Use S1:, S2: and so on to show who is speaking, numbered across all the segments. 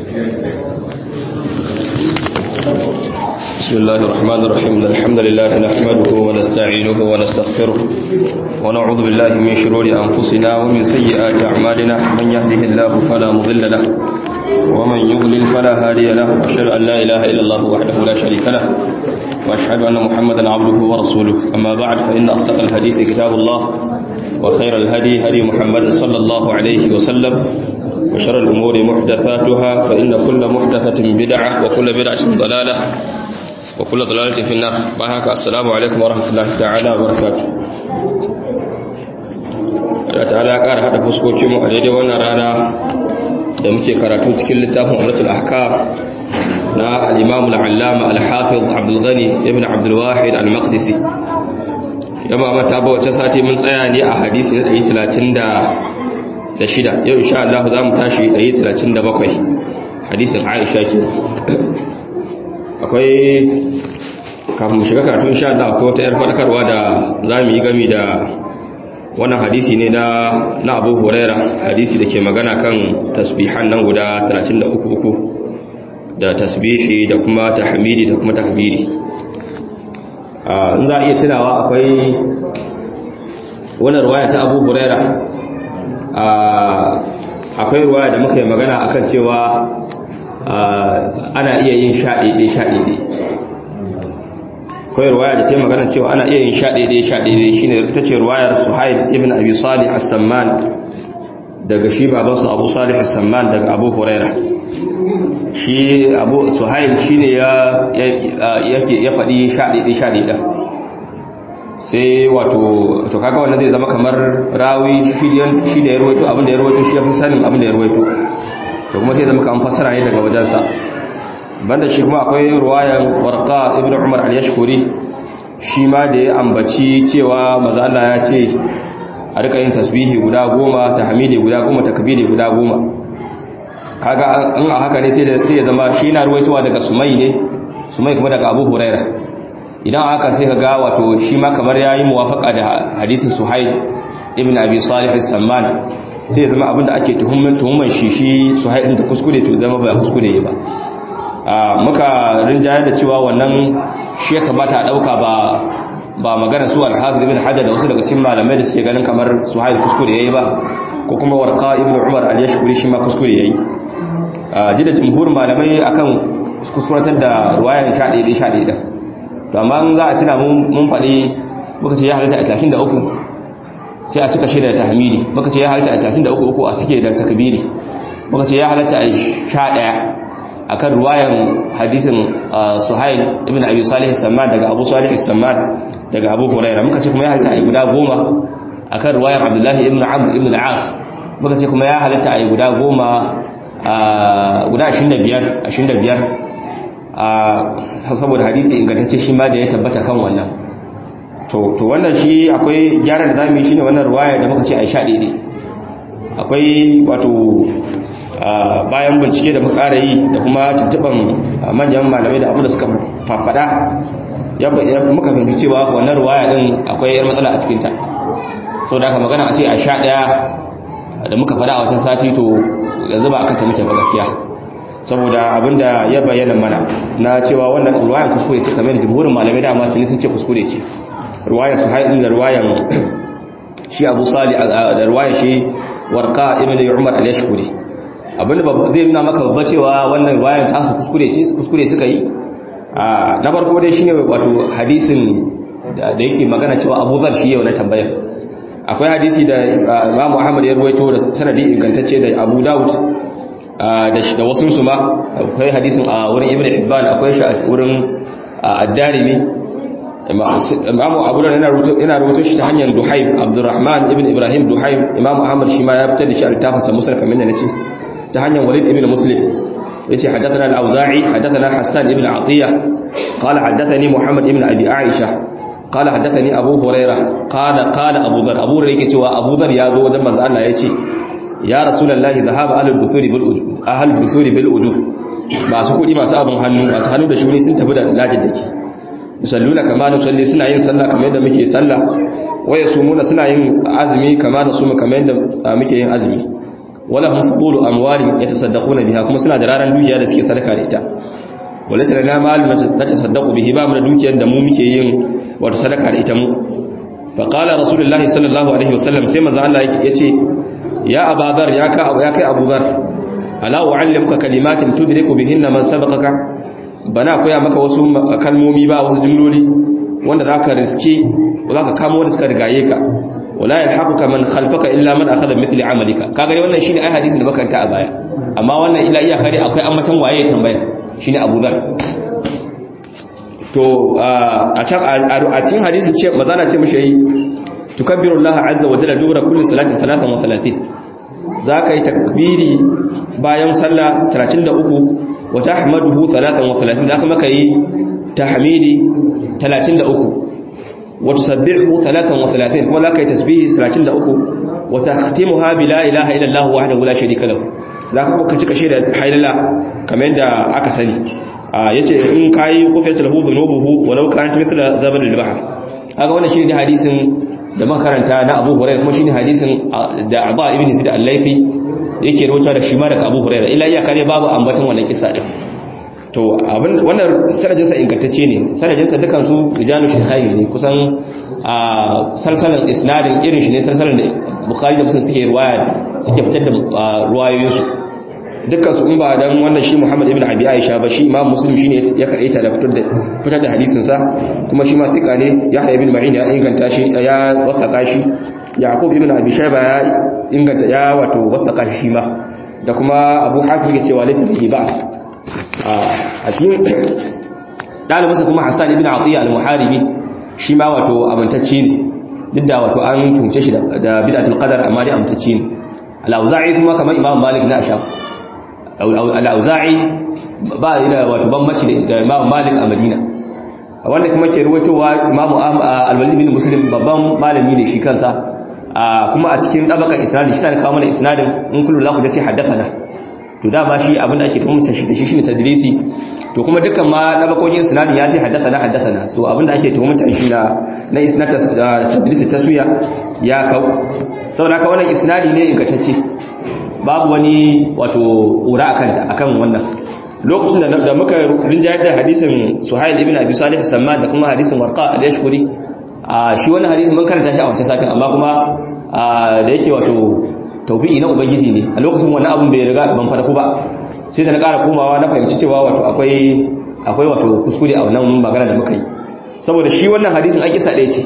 S1: بسم الله الرحمن الرحيم الحمد لله نحمده ونستعينه ونستغفره ونعوذ بالله من شرور أنفسنا ومن سيئات أعمالنا من يهده الله فلا مضل له ومن يضلل فلا هادي له وأشهد أن لا إله إلا الله وحده لا شريك له وأشهد أن محمدا عبده ورسوله أما بعد فإن أصدق الحديث كتاب الله وخير الهدي هدي محمد صلى الله عليه وسلم وشر الأمور محدثاتها فإن كل محدثة بدعة وكل بدعة ضلالة وكل ضلالة في النار بحك السلام عليكم ورحمة الله تعالى وبركاته Allah ta'ala ya ƙara haɗa fuskokinmu a daidai wannan rana da muke karatu cikin littafin Umratul Ahkam na al-Imam al-Allama al-Hafiz Abdul Ghani ibn Abdul Wahid al-Maqdisi yamma mata ba wacce sati mun tsaya ne a hadisi na 130 da shida yau insha Allah za mu tashi 137 hadisin Aisha ke akwai kafin mu shiga karatu insha Allah akwai wata yar fadakarwa da za mu yi gami da wannan hadisi ne na na Abu Huraira hadisi da ke magana kan tasbihan nan guda 33 da tasbihi da kuma tahmidi da kuma takbiri in za a iya tunawa akwai wannan ruwaya ta Abu Huraira akwai ruwa da muka yi magana akan cewa ana iya yin shaɗiɗe shaɗiɗe akwai ruwaya da ta yi magana cewa ana iya yin shaɗiɗe shaɗiɗe shi ne ta ce ruwayar suhail ibn abi salih as-samman daga shi babansu abu salih as-samman daga abu huraira shi abu suhail shi ne ya faɗi shaɗiɗe shaɗiɗe sai wato to kaga wannan zai zama kamar rawi shi da ya ruwaito abin da ya ruwaito shi ya fi sanin abin da ya ruwaito to kuma sai zama kamar fassara ne daga wajensa banda shi kuma akwai ruwayan warqa ibnu umar al-yashkuri shi ma da ya ambaci cewa maza Allah ya ce a rika yin tasbihi guda goma tahmidi guda goma takbiri guda goma kaga an a haka ne sai ya zama shi na ruwaitowa daga sumai ne sumai kuma daga abu huraira idan aka sai ka ga wato shi ma kamar yayi muwafaka da hadisin Suhail ibn Abi Salih as-Samman sai zama abinda ake tuhumman tuhumman shi shi Suhail din da kuskure to zama ba kuskure ba a muka rinjayar da cewa wannan shi ya kamata a dauka ba ba magana su al-Hafiz ibn Hajar da wasu daga cikin malamai da suke ganin kamar Suhail kuskure yayi ba ko kuma Warqa ibn Umar al-Yashkuri shi ma kuskure yayi a jida jumhur malamai akan kuskuratar da ruwayan 11 11 to amma za a tuna mun faɗi muka ce ya halitta a takin da uku sai a cika shi da tahmidi muka ce ya halitta a takin da uku uku a cike da takbiri muka ce ya halitta a sha ɗaya a kan ruwayan hadisin suhail ibn abi salih samman daga abu salih samman daga abu huraira muka ce kuma ya halitta a guda goma a kan ruwayan abdullahi ibn amr ibn al'as muka ce kuma ya halitta a guda goma guda ashirin da biyar ashirin da biyar saboda hadisi ingantacce shi ma da ya tabbata kan wannan to wannan shi akwai gyara da zamu yi shine wannan ruwaya da muka ce a sha daidai akwai wato bayan bincike da muka ƙara yi da kuma tuntuban manyan malamai da abu da suka fafada ya muka fahimci cewa wannan ruwaya din akwai yar matsala a cikinta sau da aka magana a ce a sha ɗaya da muka fada a watan sati to yanzu ba akan ta muke ba gaskiya saboda abinda ya bayyana mana na cewa wannan ruwayan kuskure ce kamar da jumhurin malamai da amma sun ce kuskure ce ruwayan su haɗin da ruwayan shi abu sali da ruwayan shi warka ibn umar al-yashkuri abinda zai nuna maka babba cewa wannan ruwayan ta su kuskure ce kuskure suka yi na farko dai shine wato hadisin da yake magana cewa abu zar shi yau na tambayar akwai hadisi da Imam Muhammad ya ruwaito da sanadi ingantacce da Abu Dawud da wasu su ma akwai hadisin a wurin ibn hibban akwai shi a wurin ad-darimi imamu abu da yana rubuto shi ta hanyar duhaim abdurrahman ibn ibrahim duhaim imamu ahmad shi ma ya fitar da shi a littafin sa musul kamar da nace ta hanyar walid ibn muslim yace hadathana al-auza'i hadathana hassan ibn atiya qala hadathani muhammad ibn abi aisha qala hadathani abu hurairah qala qala abu dhar abu hurairah yake cewa abu dhar ya zo wajen manzo Allah yace ya rasulullahi zahaba ahlul buthuri bil ujur ahlul buthuri bil ujur masu kudi masu abin hannu masu hannu da shuni sun tafi da lajin dake musalluna kama nusalli suna yin sallah kamar yadda muke sallah waya sumuna suna yin azumi kama da suma kamar yadda muke yin azumi wala hum fudulu amwali yatasaddaquna biha kuma suna da raran dukiya da suke sadaka da ita wala sai na malu na tasaddaqu bihi ba mu da dukiyar da mu muke yin wato sadaka da ita mu fa qala rasulullahi sallallahu alaihi wasallam sai manzo Allah yace ya abadar ya ka ya kai abudar ala uallimuka kalimatin tudriku bihinna man sabaqaka bana koya maka wasu kalmomi ba wasu jumloli wanda zaka riske zaka kamo wanda suka rigaye ka wala yalhaquka man khalfaka illa man akhadha mithli amalika kaga dai wannan shine ai hadisin da makaranta a baya amma wannan ila iya kare akwai ammatan waye tambaya shine Abu Dhar to a can a cikin hadisin ce mazana ce mishi yi tukabbirullaha azza wa jalla dubra kulli salatin 33 zaka yi takbiri bayan sallah 33 wa tahmaduhu 33 zaka maka yi tahmidi 33 wa tusabbihu 33 kuma zaka yi tasbihi 33 wa takhtimuha bi la ilaha illa allah wahdahu la sharika lahu zaka kuma cika shi da haylala kamar yadda aka sani yace in kai kufiyat lahu dhunubuhu walau kanat mithla zabal al-bahr kaga wannan shine hadisin da makaranta na Abu Hurairah kuma shine hadisin da Aba ibn Sa'id al-Laythi yake rawaito da shi ma daga Abu Hurairah illa ya kare babu ambaton wannan kissa din to abin wannan sanadin sa ingantacce ne sanadin sa dukan su rijalu shaykhain ne kusan a salsalan isnadin irin shi ne salsalan da Bukhari da Muslim suke riwaya suke fitar da ruwayoyin su dukkan su in ba dan wannan shi Muhammad ibn Abi Aisha ba shi Imam Muslim shine ya karaita da fitar da fitar da hadisin sa kuma shi ma tika ne Yahya ibn Ma'in ya inganta shi ya wasaka shi Yaqub ibn Abi Shayba ya inganta ya wato wasaka shi ma da kuma Abu Hatim yake cewa laysa bihi ba's a cikin dalibinsa kuma Hassan ibn Atiyya al-Muharibi shi ma wato amintacce ne duk da wato an tunce shi da bid'atul qadar amma dai amintacce ne al-Auza'i kuma kamar Imam Malik na Ashaf al-Auza'i ba ina wato bambanci da Imam Malik a Madina wanda kuma ke ruwaitowa Imam al-Walid bin Muslim babban malami ne shi kansa kuma a cikin tabakan isnadin shi ne kawo mana isnadin in kullu la ku dace haddathana to dama shi abin da ake tuhumta shi da shi shine tadrisi to kuma dukkan ma tabakokin isnadin ya ce haddathana haddathana so abin da ake tuhumta shi na na isnad tadrisi taswiya ya kau saboda haka wannan isnadi ne ingantacce babu wani wato ƙura akan ta akan wannan lokacin da muka rinjayar da hadisin Suhail ibn Abi Salih Samman da kuma hadisin Warqa al-Yashkuri shi wannan hadisin mun karanta shi a wancan satin amma kuma da yake wato taubi'i na ubangiji ne a lokacin wannan abun bai riga ban farko ba sai da na ƙara komawa na fahimci cewa wato akwai akwai wato kuskure a wannan magana da muka yi saboda shi wannan hadisin an kisa ɗaya ce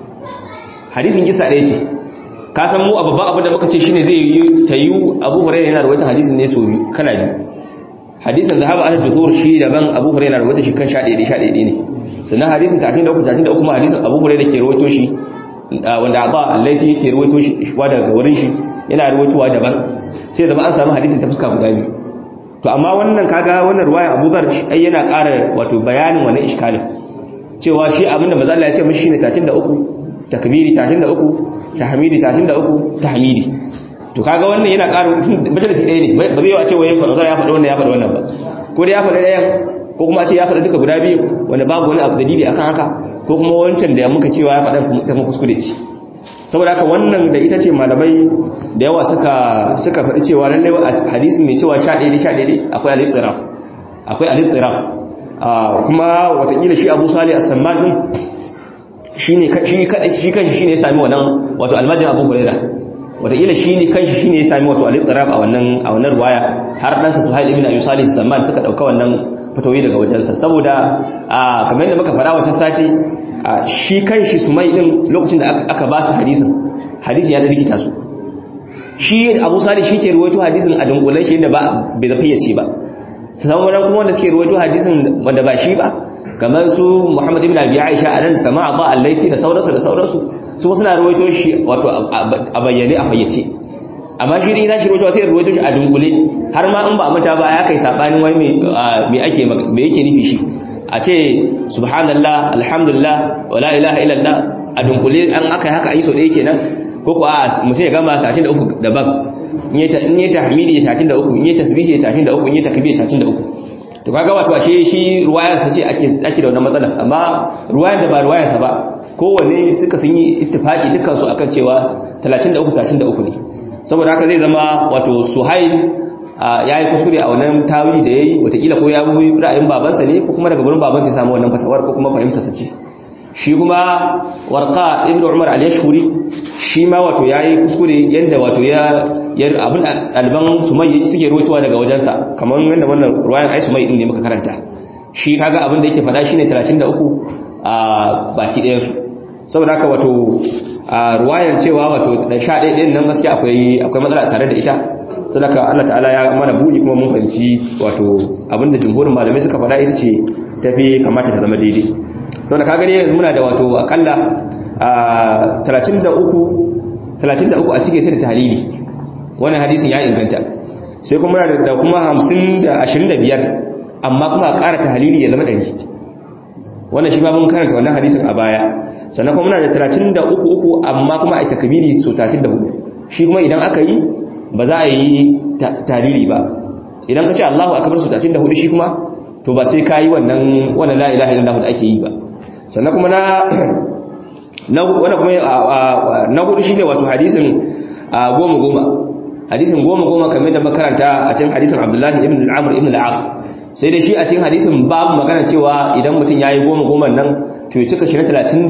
S1: hadisin kisa ɗaya ce ka san mu a babban abin da muka ce shine zai yi ta yi abu hurairah yana rawaita hadisin ne so kana biyu hadisin zahaba an duthur shi daban abu hurairah yana rawaita shi kan sha ɗaya sha ɗaya ne sannan hadisin 33 33 kuma hadisin abu hurairah ke rawaito shi wanda aba laifi yake rawaito shi wa daga wurin shi yana rawaitowa daban sai zama an samu hadisin ta fuska guda biyu to amma wannan kaga wannan ruwayan Abu Dhar ai yana ƙara wato bayanin wannan iskalin cewa shi abinda manzo Allah ya ce mishi shine 33 takbiri 33 tahmidi 33 tahmidi to kaga wannan yana ƙara majalisi ɗaya ne ba zai yi a ce wai manzo ya faɗi wannan ya faɗi wannan ba ko da ya faɗi ɗayan ko kuma a ce ya faɗi duka guda biyu wanda babu wani abu dalili akan haka ko kuma wancan da muka cewa ya faɗa ta kuma kuskure ce saboda haka wannan da ita ce malamai da yawa suka suka faɗi cewa lallai a hadisi mai cewa 11 11 akwai al-ittiraf akwai al-ittiraf kuma watakila shi Abu Salih as-Samman din shine shi kadai shi kanshi shine ya sami wannan wato almajin Abu Hurairah watakila shine kanshi shine ya sami wato al-ittiraf a wannan a wannan riwaya har dan sa Suhail ibn Abi Salih as-Samman suka dauka wannan fatawi daga wajensa saboda kamar yadda muka fara wata sati shi kan shi su mai ɗin lokacin da aka ba su hadisin hadisin ya da rikita su shi abu sali shi ke ruwaito hadisin a dunkulen shi da bai da fayyace ba sauran kuma wanda suke ruwaito hadisin wanda ba shi ba kamar su muhammad ibn abi aisha a nan kama a ba allaifi da sauransu da sauransu su suna ruwaito shi wato a bayyane a fayyace amma shi ne za shi ruwaito sai ruwaito shi a dunkule har ma in ba mata ba ya kai sabanin wai me ake me yake nufi shi a ce subhanallah alhamdulillah wala ilaha illallah a dunkule an aka haka ayi so ɗaya kenan ko ko a mutum ya gama 33 daban in yi tahmidi 33 in yi tasbihi 33 in yi takbir 33 to kaga wato ashe shi ruwayar sa ce ake ake da wannan matsala amma ruwayar da ba ruwayar sa ba kowanne suka sun yi ittifaqi dukkan su akan cewa 33 33 ne saboda haka zai zama wato suhail ya yi kuskure a wannan tawili da ya yi watakila ko ya bi ra'ayin babansa ne ko kuma daga gurin babansa ya samu wannan fatawar ko kuma fahimtarsa ce shi kuma warqa ibn umar al-yashkuri shi ma wato yayi kuskure yanda wato ya abin alban sumai suke ruwaitowa daga wajensa kamar yanda wannan ruwayan ai sumai din ne muka karanta shi kaga abin da yake fada shine 33 a baki ɗayan su saboda haka wato a ruwayan cewa wato da 11 din nan gaskiya akwai akwai matsala tare da ita sadaka Allah ta'ala ya mana buɗi kuma mun fahimci wato abinda jumhurin malamai suka faɗa ita ce tafi kamata ta zama daidai sau da ka gani yanzu muna da wato akalla 33 a cikin sai da tahalili wannan hadisin ya inganta sai kuma muna da kuma 50 da 25 amma kuma a ƙara tahalili ya zama 100 wannan shi ba mun karanta wannan hadisin a baya sannan kuma muna da 33 amma kuma a yi takabiri so 34 shi kuma idan aka yi ba za a yi tahalili ba idan ka ce Allahu akbar so 34 shi kuma to ba sai ka yi wannan wannan la ilaha illallah da ake yi ba sannan kuma na na wannan kuma na hudu shine wato hadisin goma goma hadisin goma goma kamar da makaranta a cikin hadisin Abdullahi ibn al-Amr ibn al-As sai dai shi a cikin hadisin babu magana cewa idan mutum yayi goma goma nan to ya cika shi na 31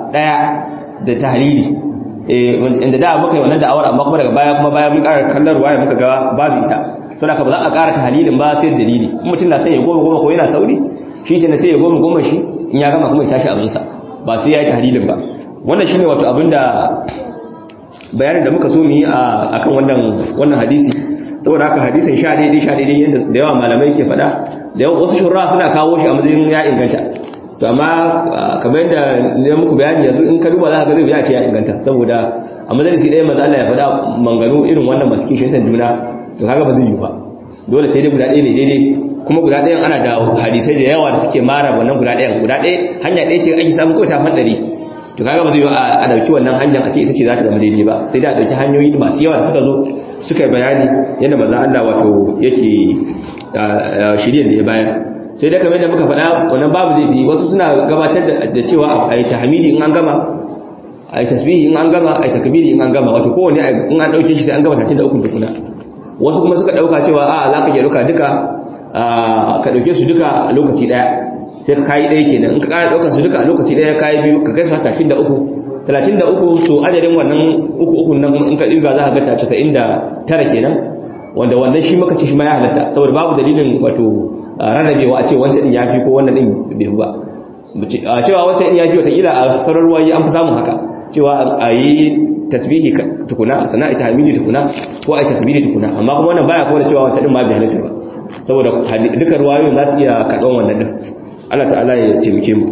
S1: da tahlili eh inda da muka yi wannan da'awar amma kuma daga baya kuma baya mun ƙara kallon ruwaya muka ga babu ita saboda ka ba za a ƙara tahlilin ba sai dalili in mutum na son ya goma goma ko yana sauri shi ke sai ya goma goma shi in ya gama kuma ya tashi abinsa ba sai ya yi tahlilin ba wannan shine wato abinda bayanin da muka so mu yi a kan wannan hadisi saboda haka hadisin sha daidai sha daidai yadda da yawa malamai ke faɗa da yawan wasu shurra suna kawo shi a matsayin ya inganta to amma kamar yadda ne muku bayani yanzu in ka duba za ka ga zai ya ce ya inganta saboda a majalisi ɗaya maza Allah ya faɗa manganu irin wannan masu kishin juna to kaga ba zai yi ba dole sai dai guda ɗaya ne daidai kuma guda ɗayan ana da hadisai da yawa da suke mara wannan guda ɗayan guda ɗaya hanya ɗaya ce ake samun kawai ta ɗari to kaga ba zai yi a ɗauki wannan hanyar a ce ita ce za ta zama daidai ba sai da a ɗauki hanyoyi masu yawa da suka zo suka yi bayani yadda maza Allah wato yake shirya da ya bayar sai da kamar da muka faɗa wannan babu laifi wasu suna gabatar da cewa a yi tahmidi in an gama a yi tasbihi in an gama a yi takbiri in an gama wato kowane in an ɗauke shi sai an gama tatin da ukun tukuna wasu kuma suka ɗauka cewa a za ka iya ɗauka duka ka ɗauke su duka a lokaci ɗaya sai ka kayi ɗaya kenan in ka ƙara ɗaukar su duka a lokaci ɗaya kayi biyu ka kai su talatin da uku talatin da uku su adadin wannan uku uku nan in ka ɗirga za ka ga casa'in da tara kenan wanda wannan shi maka ce shi ma ya halatta saboda babu dalilin wato rarrabewa a ce wancan ɗin ya fi ko wannan ɗin bai ba a cewa wancan ɗin ya fi watakila a sauran ruwayi an fi samun haka cewa a yi tasbihi tukuna sana ita hamidi tukuna ko a yi takbiri tukuna amma kuma wannan baya kuma da cewa wancan ɗin ma bai halatta ba saboda duka ruwayoyin za su iya karɓar wannan ɗin Allah ta'ala ya taimake mu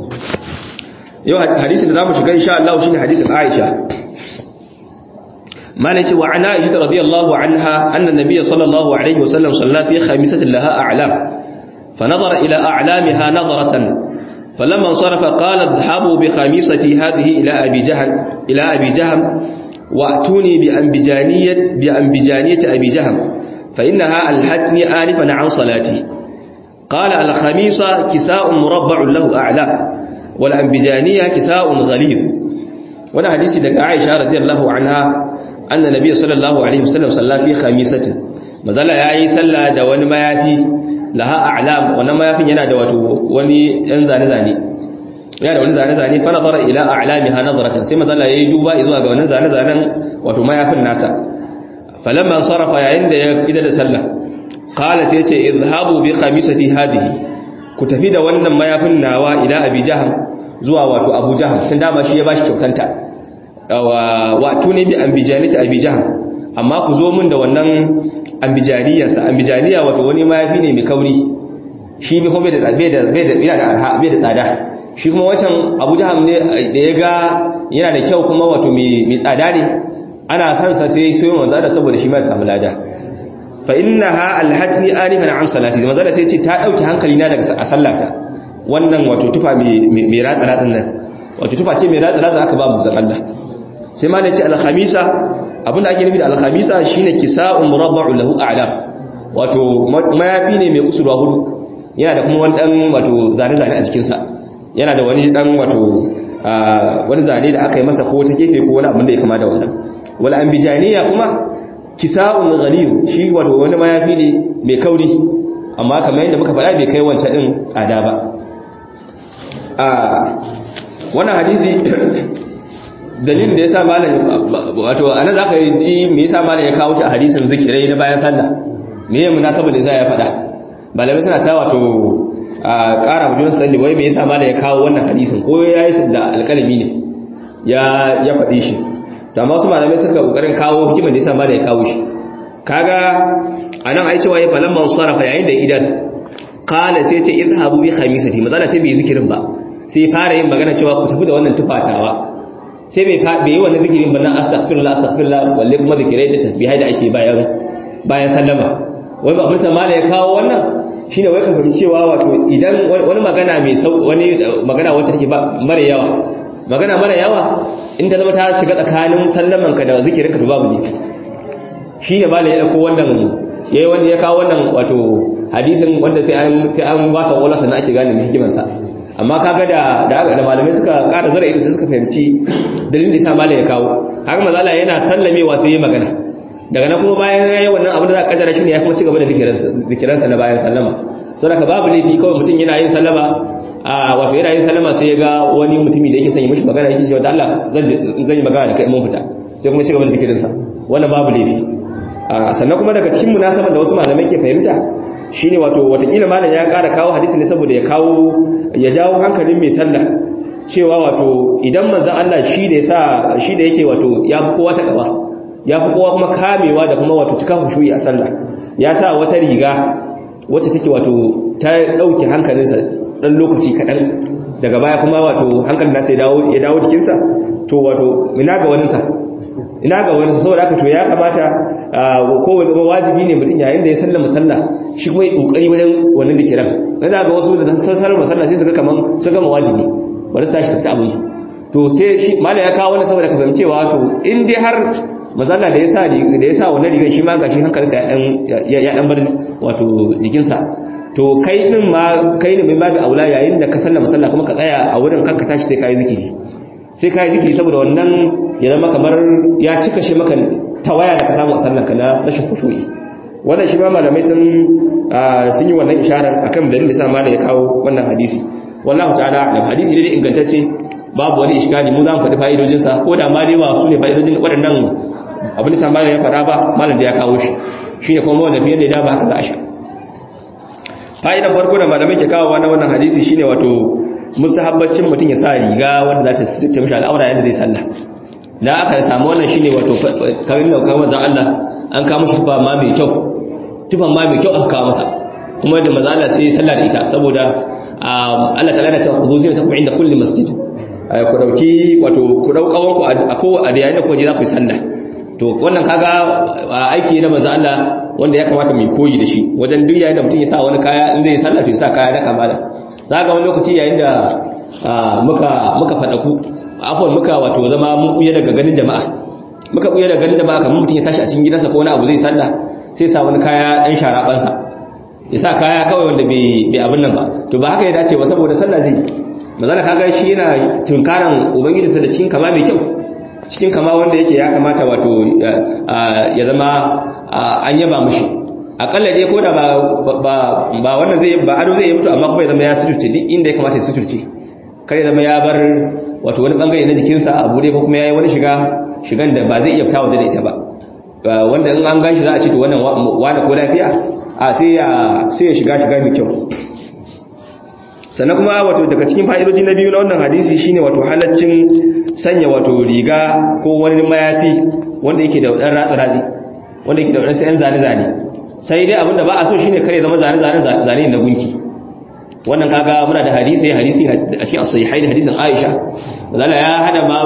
S1: yau hadisin da zamu shiga insha Allah shine hadisin Aisha malaki wa ana Aisha radiyallahu anha anna nabiy sallallahu alaihi wasallam salla fi khamisatin laha a'lam فنظر إلى أعلامها نظرة فلما انصرف قال اذهبوا بخميصتي هذه إلى أبي جهل إلى أبي جهم وأتوني بأنبجانية بأنبجانية أبي جهم فإنها ألهتني آنفا عن صلاتي قال الخميصة كساء مربع له أعلى والأنبجانية كساء غليظ وانا حديثي دك عائشة رضي الله عنها أن النبي صلى الله عليه وسلم صلى في خميسة مازال ياي صلى da wani mayafi laha a'lam wannan mayafin yana da wato wani ɗan zane zane yana da wani zane zane fa nazara ila a'lamiha nazaratan sai mazalla yayi duba zuwa ga wannan zane zanen wato mayafin nata falamma sarafa yayin da ya ida da sallah qala sai ce izhabu bi khamisati hadhihi ku tafi da wannan mayafin nawa ila abi jaham zuwa wato abu jaham sun dama shi ya bashi kyautanta wa tuni bi ambijanati abi jaham amma ku zo min da wannan ambijaniyarsa ambijaniya wato wani mayafi ne mai kauri shi bai kuma da bai da bai da yana da arha bai da tsada shi kuma wancan abu jaham ne da ya ga yana da kyau kuma wato mai tsada ne ana san sa sai sai manzo da saboda shi ma ya samu lada fa innaha alhatni anifan an salati manzo da sai ce ta dauki hankali na daga a sallata wannan wato tufa mai mai ratsa ratsin nan wato tufa ce mai ratsa ratsa aka ba mu zan Allah sai ma da ce alkhamisa abinda ake nufi da alkhamisa shine kisa'un murabba'u lahu a'lam wato mayafi ne mai kusurwa hudu yana da kuma wani dan wato zane zane a jikin sa yana da wani dan wato wani zane da aka yi masa ko ta gefe ko wani abin da ya kama da wannan wal ambijaniya kuma kisa'un ghalib shi wato wani mayafi ne mai kauri amma kamar yadda muka faɗa bai kai wancan din tsada ba a wannan hadisi dalilin da yasa malam wato anan zaka yi me yasa malam ya kawo shi a hadisin zikirai na bayan sallah me ya munasaba da zai ya faɗa malamai suna ta wato a ƙara mutum sani wai me yasa malam ya kawo wannan hadisin ko ya yi da alƙalami ne ya ya faɗi shi to amma wasu malamai suka kokarin kawo hikimar da yasa malam ya kawo shi kaga anan ai cewa ya falan man sarafa yayin da idan qala sai ce idhabu bi khamisati mazala sai bai zikirin ba sai fara yin magana cewa ku tafi da wannan tufatawa sai bai bai yi wannan zikirin ba na astaghfirullah astaghfirullah walle kuma zikirai da tasbihai da ake bayan bayan sallama wai ba mun mala ya kawo wannan shine wai ka fahimci cewa wato idan wani magana mai wani magana wacce take ba mara yawa magana mara yawa in ta zama ta shiga tsakanin sallaman ka da zikirin ka to babu ne shine mala ya dauko wannan yayi wanda ya kawo wannan wato hadisin wanda sai an sai an ba sa wala sannan ake gane hikimar sa amma kaga da da malamai suka ƙara zara ido suka fahimci dalilin da yasa malai ya kawo haka mazala yana sallamewa sai ya magana daga nan kuma bayan yayi wannan abin da za ka kaddara shine ya kuma ci gaba da zikiransa na bayan sallama to daga babu laifi kawai mutum yana yin sallama a wato yana yin sallama sai ya ga wani mutumi da yake son yi mishi magana yake cewa da Allah zan zan yi magana da kai mun fita sai kuma ci gaba da zikirinsa wannan babu laifi sannan kuma daga cikin munasabar da wasu malamai ke fahimta shine wato watakila malam ya ƙara kawo hadisi ne saboda ya kawo ya jawo hankalin mai sallah cewa wato idan manzon Allah shi da yasa shi da yake wato ya fi kowa takawa ya fi kowa kuma kamewa da kuma wato cika hushuyi a sallah ya sa wata riga wacce take wato ta dauke hankalinsa dan lokaci kadan daga baya kuma wato hankalin nasa ya dawo ya dawo jikinsa to wato ina ga wani sa ina ga wani saboda haka to ya kamata ko zama wajibi ne mutum yayin da ya sallama sallah shi kuma ya kokari wajen wannan dikiran na da ga wasu da sallama sallah sai su ga kaman sun gama wajibi bari su tashi su ta abin su to sai shi mala ya kawo wannan saboda ka fahimcewa to in dai har mazalla da yasa da yasa wannan rigar shi ma gashi hankalinsa ya ya dan bar wato jikinsa to kai din ma kai ne mai babu aula yayin da ka sallama sallah kuma ka tsaya a wurin kanka tashi sai kai zikiri sai kai zikiri saboda wannan ya zama kamar ya cika shi maka tawaya da ka samu a sallanka na rashin kushu'i wannan shi ma malamai sun sun yi wannan isharar akan dalilin da sa malai ya kawo wannan hadisi wallahu ta'ala da hadisi ne ingantacce babu wani iskali mu za mu faɗi fa'idojin sa ko da ma dai ba su ne fa'idojin waɗannan abin da sa malai ya faɗa ba malam da ya kawo shi shine kuma wanda fiye da ba haka za a sha fa'idan farko da malamai ke kawo na wannan hadisi shine wato musahabbacin mutum ya sa riga wanda za ta sirta mishi al'aura yadda zai sallah da aka samu wannan shine wato karin da kawo manzon Allah an kawo mishi tufa ma mai kyau tufan ma mai kyau aka kawo masa kuma da manzon Allah sai sallah da ita saboda Allah ta lana ta hudu zai ta ku inda kulli masjid ku dauki wato ku dau kawon ku a ko a da yayin da ku je za ku yi sallah to wannan kaga aiki na manzon Allah wanda ya kamata mu koyi da shi wajen duk yayin da mutum ya sa wani kaya in zai sallah to ya sa kaya na kamala za ga wani lokaci yayin da muka muka fada ku afwan muka wato zama mun buye daga ganin jama'a muka buye daga ganin jama'a kamar mutum ya tashi a cikin gidansa ko wani abu zai sallah sai sa wani kaya dan sharaban sa ya sa kaya kawai wanda bai bai abin nan ba to ba haka ya dace ba saboda sallah zai mazana kaga shi yana tunkaran ubangiji sa da cikin kama mai kyau cikin kama wanda yake ya kamata wato ya zama an yaba mushi akalla dai ko da ba ba wannan zai ba ado zai yi mutu amma kuma ya zama ya suturce duk inda ya kamata ya suturce kare zama ya bar wato wani bangare na jikinsa a bude ko kuma ya yi wani shiga shigan da ba zai iya fita waje da ita ba wanda in an ganshi za a ce to wannan wani ko lafiya a sai ya sai ya shiga shiga mai kyau sannan kuma wato daga cikin fa'idoji na biyu na wannan hadisi shine wato halaccin sanya wato riga ko wani mayafi wanda yake da dan ratsi-ratsi wanda yake da wadansu 'yan zane-zane sai dai abinda ba a so shine kare zama zane-zane zane na gunki wannan kaga muna da hadisi hadisi a cikin as-sahihai da hadisin Aisha Allah ya hada ma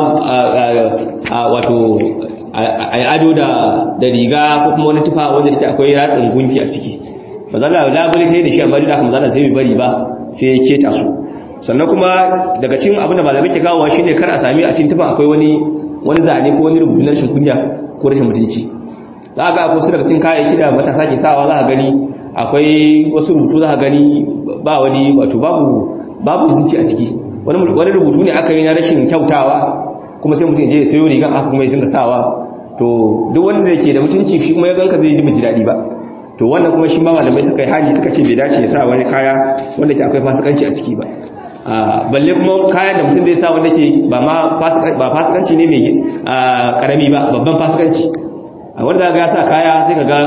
S1: wato ai ado da da riga ko kuma wani tufa wanda take akwai ratsin gunki a ciki mazalla labari sai da shi amma da kuma zalla sai bai bari ba sai ya keta su sannan kuma daga cikin abin da malamai ke kawo shine kar a sami a cikin tufa akwai wani wani zane ko wani rubutu na rashin kunya ko rashin mutunci za ga akwai su daga cikin kayayyaki da matasa ke sawa za ka gani akwai wasu rubutu za ka gani ba wani wato babu babu zuci a ciki wani wani rubutu ne aka yi na rashin kyautawa kuma sai mutum ya je ya sayo riga aka kuma ya dinga sawa to duk wanda yake da mutunci shi kuma ya ganka zai ji ji daɗi ba to wannan kuma shi ma malamai suka yi haji suka ce bai dace ya sa wani kaya wanda ke akwai fasikanci a ciki ba balle kuma kayan da mutum zai sa wanda ke ba ma fasikanci ne mai karami ba babban fasikanci wanda za ga sa kaya sai ka ga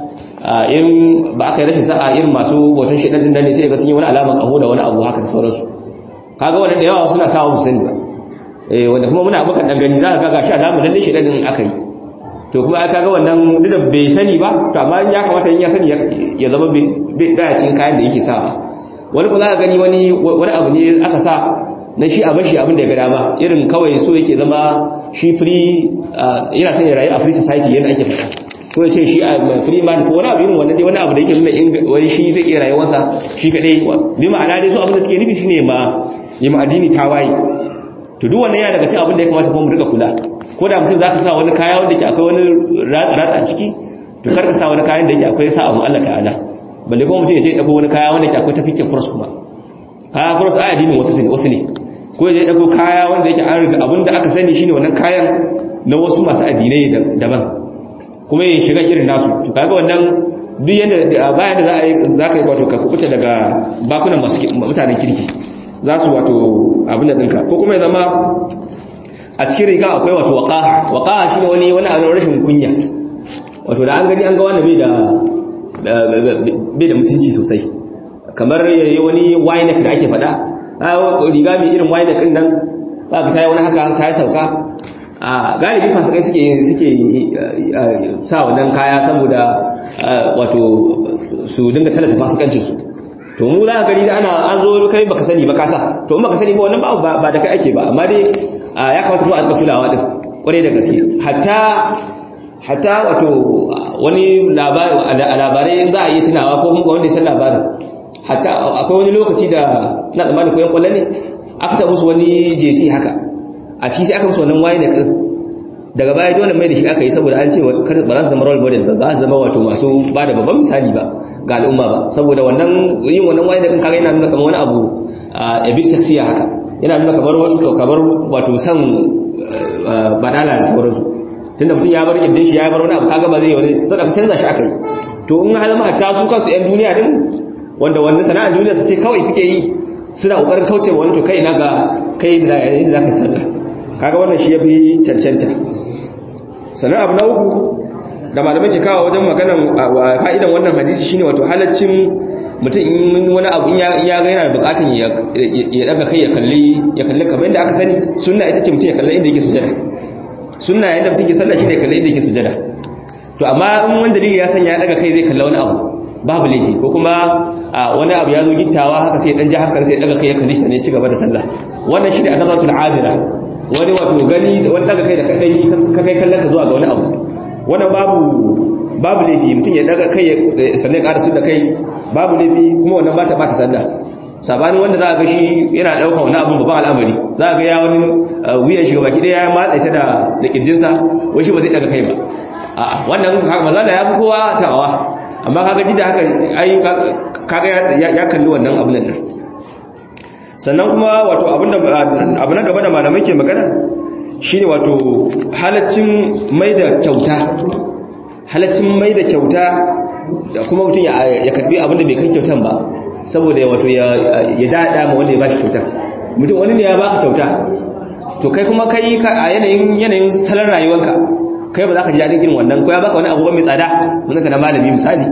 S1: irin ba aka yi rashin sa'a irin masu bautan shaɗan ɗin ne sai ga sun yi wani alamar ƙaho da wani abu haka da sauransu kaga wanda da yawa suna sawa mu sani ba wanda kuma muna abokan ɗan gani za ka ga shi alamar lalle shaɗan ɗin aka yi to kuma aka ga wannan duk da bai sani ba to amma ya kamata in ya sani ya zama bai cikin kayan da yake sawa wani ko za ka gani wani wani abu ne aka sa na shi a bashi abin da ya ga dama irin kawai so yake zama shi free yana son ya rayu a free society yadda ake faɗa ko ya ce shi a free man ko wani abu irin wannan dai wani abu da yake nuna wani shi zai iya rayuwarsa shi kadai bi ma'ana dai so abin da suke nufi shine ma yi ma addini tawaye to duk wannan yana daga cikin abin da ya kamata kuma mu rika kula ko da mutum zaka sa wani kaya wanda ke akwai wani ratsa a ciki to kar ka sa wani kayan da yake akwai sa abu Allah ta'ala balle kuma mutum ya je dauko wani kaya wanda ke akwai tafikin cross kuma kaya cross ai addinin wasu ne wasu ne ko ya je dauko kaya wanda yake an riga abinda aka sani shine wannan kayan na wasu masu addinai daban kuma ya shiga irin nasu to kaga wannan duk yanda bayan da za a yi za ka yi wato ka kubuta daga bakunan masu mutanen kirki za su wato abin da ɗinka ko kuma ya zama a cikin riga akwai wato waƙaha waƙaha shi ne wani wani abin rashin kunya wato da an gani an ga wanda bai da bai da mutunci sosai kamar yayi wani wine da ake faɗa riga mai irin wine ɗin nan za ka tayi wani haka ta yi sauka a galibi fasikai suke suke sa wannan kaya saboda wato su dinga talata fasikancin su to mu za ka gani da ana an zo kai baka sani ba ka sa to in baka sani ba wannan ba ba da kai ake ba amma dai ya kamata kuma a tsaka kulawa din kwarai da gaske hatta hatta wato wani labari a labarai in za a yi tunawa ko kuma wanda ya san labarin hatta akwai wani lokaci da na tsammanin koyon kwallo ne aka taɓa musu wani jesi haka a ciki sai aka musu wannan waye da kan daga baya dole mai da shi aka yi saboda an ce ba za su zama role model ba ba su zama wato masu ba da babban misali ba ga al'umma ba saboda wannan yin wannan waye da kan kaga yana nuna kamar wani abu a bit sexiya haka yana nuna kamar wasu kamar wato san badala da sauransu tunda mutum ya bar kirjin shi ya bar wani abu kaga ba zai wani sai aka canza shi aka yi to in har zama hatta su kansu yan duniya din wanda wannan sana'ar duniya su ce kawai suke yi suna kokarin kauce wani to kai na ga kai da yayin da zaka sallah kaga wannan shi yafi cancanta sannan abu na uku da malamai ke kawo wajen maganan fa'idan wannan hadisi shine wato halaccin mutum in wani abu in ya ga yana bukatun ya daga kai ya kalli ya kalli kamar yadda aka sani sunna ita ce mutum ya kalli inda yake sujada sunna yadda mutum ke sallah shine kalli inda yake sujada to amma in wani dalili ya sanya ya daga kai zai kalli wani abu babu laifi ko kuma wani abu ya zo gittawa haka sai dan ji hakan sai daga kai ya kalli shi ne ci gaba da sallah wannan shine azabatul abira wani wato gani wani daga kai da kadai ka kai kallon ka zuwa ga wani abu wannan babu babu laifi mutum ya daga kai sannan ƙara su da kai babu laifi kuma wannan ba ta ba ta sallah sabanin wanda za a ga shi yana ɗaukar wani abin babban al'amari za a ga ya wani wuyan shi baki ɗaya ya matsa ta da da kirjinsa wai shi ba zai daga kai ba a'a wannan maza da ya fi kowa tawa amma kaga ji da haka ai kaga ya kalli wannan abin nan sannan kuma wato abinda abu na gaba da malamai ke magana shine wato halaccin mai da kyauta halaccin mai da kyauta da kuma mutum ya karbi abinda bai kan kyautan ba saboda wato ya dada ma wanda ya bashi kyautar mutum wani ne ya baka kyauta to kai kuma kai a yanayin yanayin salon rayuwarka kai ba za ka ji daɗin irin wannan ko ya baka wani abubuwan mai tsada wanda ka na malami misali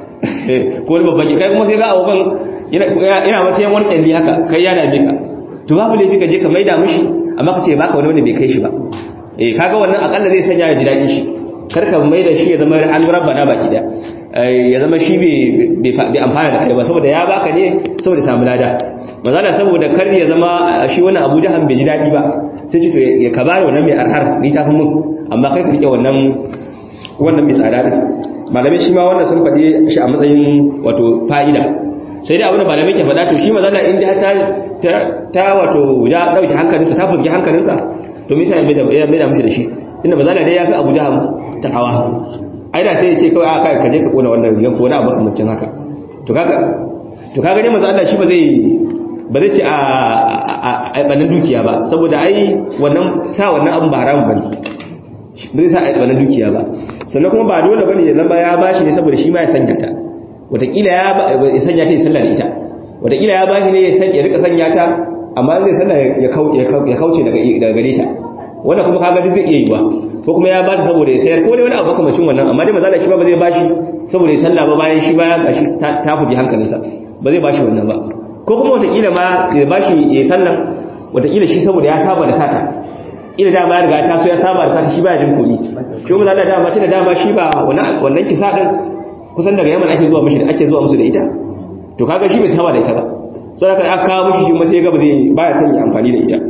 S1: ko wani babban kai kuma sai ga abubuwan yana matsayin wani kyalli haka kai ya dame ka to babu laifi ka je ka maida mishi amma ka ce baka wani wanda bai kai shi ba eh kaga wannan akalla zai sanya ya ji daɗin shi kar ka maida shi ya zama an rabbana baki da ya zama shi bai amfana da kai ba saboda ya baka ne saboda samu lada mazala saboda kar ya zama shi wannan abu jahan bai ji daɗi ba sai ce to ya ka bani wannan mai arhar ni ta fi mun amma kai ka rike wannan wannan mai tsada din malamai shi ma wannan sun faɗi shi a matsayin wato fa'ida sai dai abin da malamai ke faɗa to shi mazala in ji ta ta wato ya ɗauki hankalinsa ta fuski hankalinsa to misa ya mai da mishi da shi inda mazala dai ya fi abu jahan ta'awa ai da sai ya ce kawai aka ka je ka kona wannan rigan ko na abu makamancin haka to kaga to kaga ne manzo Allah shi ba zai ba zai ce a a banan dukiya ba saboda ai wannan sa wannan abun ba haramun bane bai sa a banan dukiya ba sannan kuma ba dole bane ya zama ya bashi ne saboda shi ma ya sanya ta wataƙila ya sanya ta ya sallah da ita wataƙila ya bashi ne ya rika sanya ta amma zai sallah ya kauce daga gare ta wanda kuma kaga duk zai iya yi ba ko kuma ya bata saboda ya sayar ko dai wani abu makamacin wannan amma dai mazala shi ba ba zai bashi saboda ya sallah ba bayan shi baya gashi ta fuji hankalinsa ba zai bashi wannan ba ko kuma wataƙila ma ya bashi ya sallan wataƙila shi saboda ya saba da sata ila dama ya riga ta so ya saba da sata shi baya jin komi shi kuma zalla dama tunda dama shi ba wannan kisa din kusan daga yaman ake zuwa mishi da ake zuwa musu da ita to kaga shi bai saba da ita ba sai aka aka kawo mishi shi ma sai ga ba zai baya son ya amfani da ita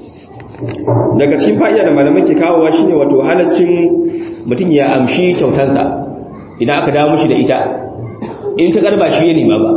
S1: daga cikin fa'ida da malamai ke kawowa shine wato halaccin mutum ya amshi kyautansa idan aka dawo mishi da ita in ta karba shi ya nema ba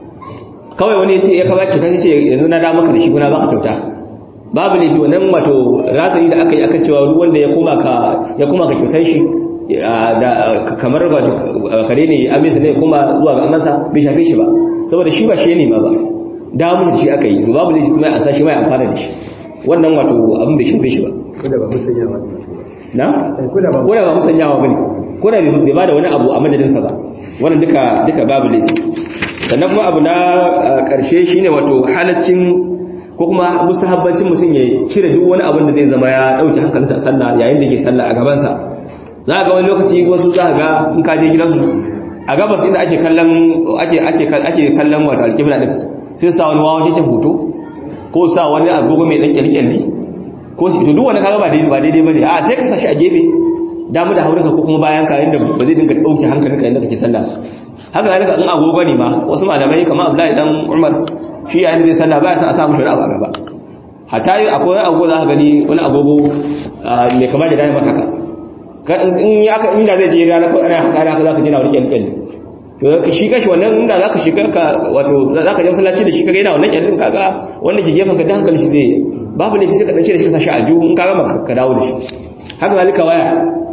S1: kawai wani ya ce ya kaba kyauta sai ce yanzu na dawo maka da shi kuna baka kyauta babu laifi wannan wato razani da aka yi akan cewa ruwan da ya koma ka ya koma ka kyautar shi da kamar kare ne amisa ne kuma zuwa ga amansa bai shafe shi ba saboda shi ba shi ya nema ba dawo mishi da shi aka yi babu laifi kuma a sa shi ma ya amfana da shi wannan wato abin bai shafe shi ba
S2: ko da ba musanyawa
S1: na
S2: ko da ba
S1: ko da ba musanyawa bane ko da bai bada wani abu a madadinsa ba wannan duka duka babu laifi sannan kuma abu na karshe shine wato halaccin ko kuma mustahabbancin mutum ya cire duk wani abin da zai zama ya dauke hankalinsa a sallah yayin da yake sallah a gaban sa za ga wani lokaci wasu za ga in ka je gidansu a gabas inda ake kallon ake ake ake kallon wato alƙibla din sai sa wani wawa yake hoto ko sa wani agogo mai dan kyalkyalli ko shi to duk wani kaga ba daidai ba daidai bane a sai ka sashi a gefe damu da haurinka ko kuma bayan ka inda ba zai dinga dauke hankalinka inda kake sallah haka zalika in agogo ne ma wasu malamai kamar Abdullahi dan Umar shi yayin da zai sallah ba ya san a sa mushi wani abu a gaba hatta yi akwai agogo za ka gani wani agogo mai kama da dai maka haka in ya aka inda zai je rana ko ana haka haka za ka je na wani kyalkyalli to shi kashi wannan inda za ka shiga ka wato za ka je masallaci da shi kaga yana wannan kyallin kaga wanda ke gefen ka da hankali shi zai babu laifi sai ka dace da shi sashi a juhu in ka gama ka dawo da shi haka zalika waya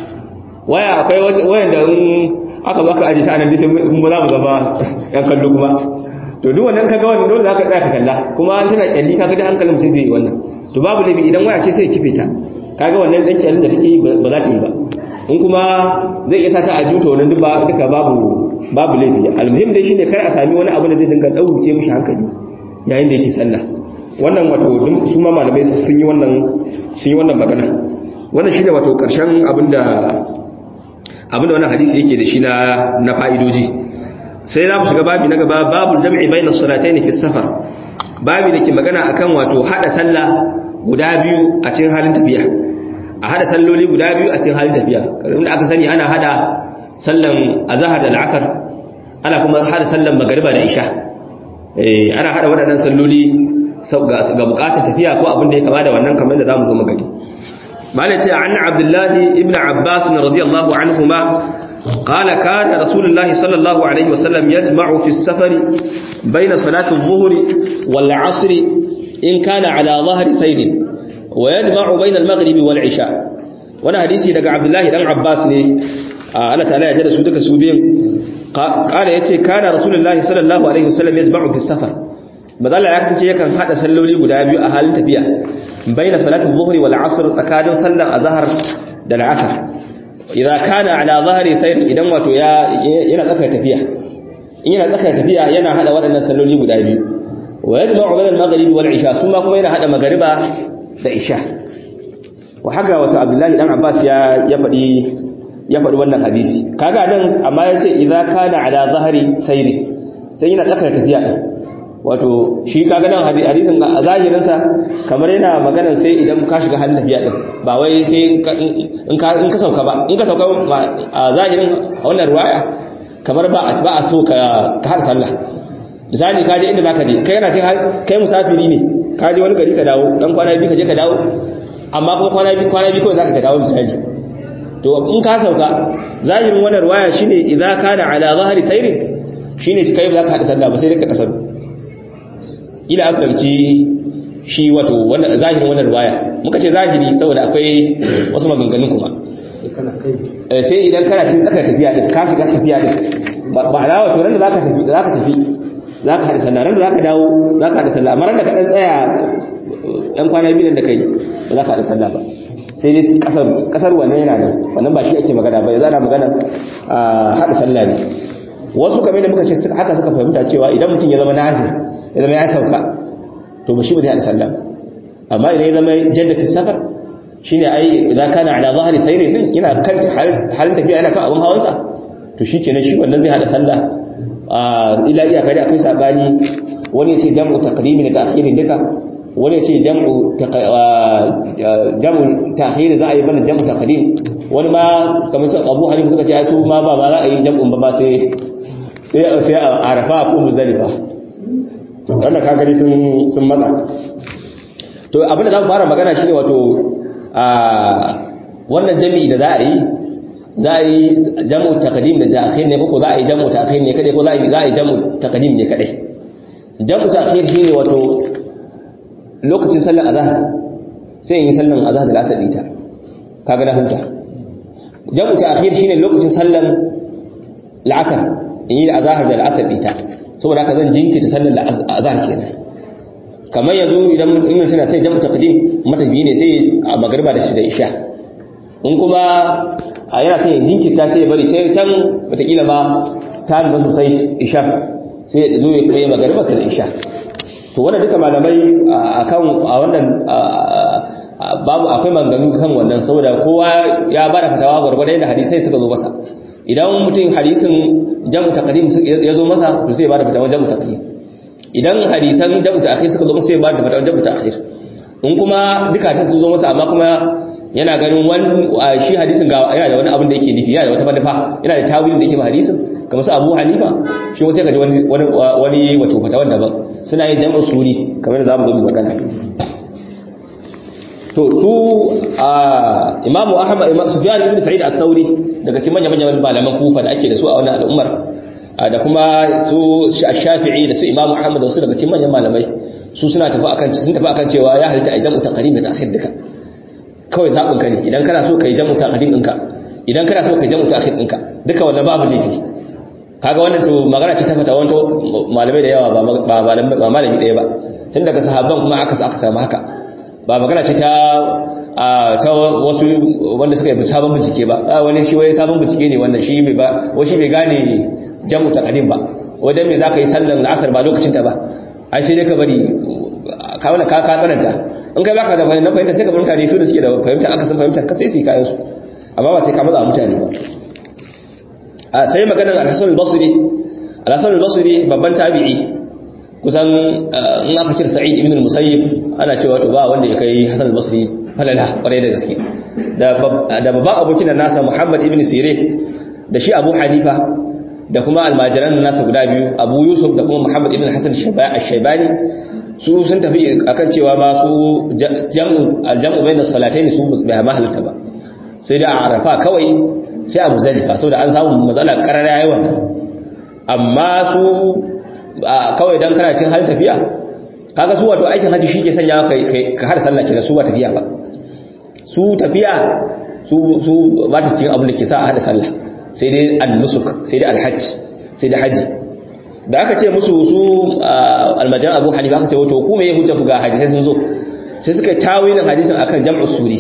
S1: waya akwai wayan da in aka zo aka aje ta anan sai mu za mu zama yan kallo kuma to duk wannan kaga wannan dole zaka tsaya ka kalla kuma an tana kyalli kaga da hankalin mutum zai yi wannan to babu laifi idan waya ce sai kife ta kaga wannan dan kyallin da take yi ba za ta yi ba in kuma zai iya sata a juta wannan duka duka babu babu laifi almuhim dai shine kar a sami wani abu da zai dinga dauke mishi hankali yayin da yake sallah wannan wato su ma malamai sun yi wannan sun yi wannan magana wannan shine wato karshen abinda abinda wannan hadisi yake da shi na na fa'idoji sai za mu shiga babi na gaba babul jam'i bayna salatayn fi safar babi da ke magana akan wato hada sallah guda biyu a cikin halin tafiya a hada salloli guda biyu a cikin halin tafiya kamar aka sani ana hada sallan azhar da al'asr ana kuma hada sallan magriba da isha eh ana hada waɗannan salloli ga bukatar tafiya ko abin da ya kama da wannan kamar da zamu zo mu gani malai ce an abdullahi ibn abbas radiyallahu anhuma قال كان رسول الله صلى الله عليه وسلم يجمع في السفر بين صلاة الظهر والعصر إن كان على ظهر سير ويجمع بين المغرب والعشاء وانا حديثي daga Abdullahi dan Abbas ne Allah ta'ala ya jada su duka su biyan qala yace kana rasulullahi sallallahu alaihi wasallam yajma'u fi safar bazalla ya kace yakan hada salloli guda biyu a halin tafiya baina salati adh-dhuhri wal 'asr tsakanin sallar azhar da al-'asr idza kana ala zahri sayr idan wato ya yana tsaka tafiya in yana tsaka tafiya yana hada waɗannan salloli guda biyu wa yajma'u bayna al-maghrib wal 'isha suma kuma yana hada magriba da isha wa haka wato abdullahi dan abbas ya ya fadi ya fadi wannan hadisi kaga dan amma yace idza kana ala zahri sayri sai yana tsakar tafiya din wato shi kaga nan hadisin a zahirin sa kamar yana magana sai idan ka shiga halin tafiya din ba wai sai in ka in ka sauka ba in ka sauka a zahirin wannan riwaya kamar ba ba a so ka ka har sallah misali ka je inda zaka je kai yana cin kai musafiri ne ka je wani gari ka dawo dan kwana biyu ka je ka dawo amma kuma kwana biyu kwana biyu kawai zaka ka dawo misali to in ka sauka zahirin wannan riwaya shine idza kana ala zahri sayrin shine kai ba zaka hada sallah ba sai dai ka kasar ila an fahimci shi wato wannan zahirin wannan riwaya muka ce zahiri saboda akwai wasu maganganun kuma sai idan kana cikin tsakar tafiya din ka shiga tafiya din ba na wato ran da zaka tafi zaka tafi za ka haɗa sallah ran da za ka dawo za ka haɗa sallah amma ran da ka ɗan tsaya ɗan kwana biyu da kai ba za ka haɗa sallah ba sai dai kasar kasar wannan yana da wannan ba shi ake magana ba ya zana magana a haɗa sallah ne wasu kamar da muka ce haka suka fahimta cewa idan mutum ya zama nazir ya zama ya sauka to ba shi ba zai haɗa sallah ba amma idan ya zama jaddata safar shine ai idan kana ala zahiri sayrin din yana kan halin tafiya yana kan abun hawansa to shikenan shi wannan zai haɗa sallah a ila iyaka da akwai sabani wani ya ce jam'u taqdimi da ta'khiri duka wani ce jam'u jam'u ta'khir za a yi bana jam'u taqdim wani ma kamar su Abu Hanifa suka ce su ma ba ba za a yi jam'un ba ba sai sai sai Arafa ko Muzdalifa wannan ka gani sun sun matsa to abinda za mu fara magana shine wato a wannan jami'i da za a yi za a yi jam'u taqdim da ta'khir ne ko za a yi jam'u ta'khir ne kadai ko za a yi za a yi jam'u taqdim ne kadai jam'u ta'khir shine wato lokacin sallar azhar sai in yi sallar azhar da lasar dita kaga na huta jamu ta'khir shine lokacin sallar la'asar in yi azhar da lasar dita saboda haka zan jinkirta sallar azhar kenan kamar yanzu idan in tana sai jamu taqdim mata biyu ne sai a magriba da shi da isha in kuma a yana sai jinkirta sai ya bari sai can wataƙila ma ta nuna sosai isha sai ya zo ya kai magriba sai da isha to wannan duka malamai akan a wannan babu akwai maganganu kan wannan saboda kowa ya bada fatawa gwargwadon da hadisai suka zo masa idan mutum hadisin jamu taqdim ya zo masa to sai ya bada fatawa jamu taqdim idan hadisan jamu ta'khir suka zo masa sai ya bada fatawa jamu ta'khir in kuma duka ta zo masa amma kuma yana ganin wani shi hadisin ga yana da wani abin da yake nufi yana da wata manufa yana da tawilin da yake ma hadisin kamar su Abu Hanifa shi wasu ka ji wani wani wato fatawan daban suna yin jam'u suri kamar da zamu zo mu magana to su a Imam Ahmad Imam Sufyan ibn Sa'id al-Thawri daga cikin manyan manyan malaman Kufa da ake da su a wannan al'ummar da kuma su Shafi'i da su Imam Ahmad da su daga cikin manyan malamai su suna tafi akan sun tafi akan cewa ya halitta a jam'u taqdim da akhir duka kawai zabin ka ne idan kana so kai jam'u taqdim ɗinka idan kana so kai jam'u ta'khir ɗinka duka wannan babu laifi kaga wannan to magana ce ta fata wanto malamai da yawa ba ba malami ɗaya ba tun daga sahabban kuma aka aka samu haka ba magana ce ta ta wasu wanda suka yi sabon bincike ba wani shi wai sabon bincike ne wannan shi bai ba wai shi bai gane jamu taqdim ba wajen me zaka yi sallar asar ba lokacin ta ba ai sai dai ka bari ka wani ka ka tsananta in kai baka da fahimta sai ka bar mutane su da suke da fahimta aka san fahimta ka sai su yi kayan su amma ba sai ka matsa mutane ba sai maganar al-Hasan al-Basri al-Hasan al-Basri babban tabi'i kusan in aka kira Sa'id ibn al-Musayyib ana cewa to ba wanda ya kai Hasan al-Basri falala kwarai da gaske da da babban abokin nasa Muhammad ibn Sirin da shi Abu Hanifa da kuma almajiran nasa guda biyu Abu Yusuf da kuma Muhammad ibn Hasan al-Shaybani su sun tafi akan cewa ma su jam'u al-jam'u bayna salatayn su bai mahalta ba sai da a Arafa kawai sai a muzalifa saboda an samu matsala karara yayi wannan amma su kawai dan kana cin halin tafiya kaga su wato aikin haji shike sanya kai ka har sallah kenan su ba tafiya ba su tafiya su su ba ta cikin abin da ke sa a hada sallah sai dai an-nusuk sai dai al-hajj sai dai haji da aka ce musu su almajan Abu Hanifa aka ce wato ku me hujja ku ga hadisi sun zo sai suka tawilin hadisin akan jam'u suri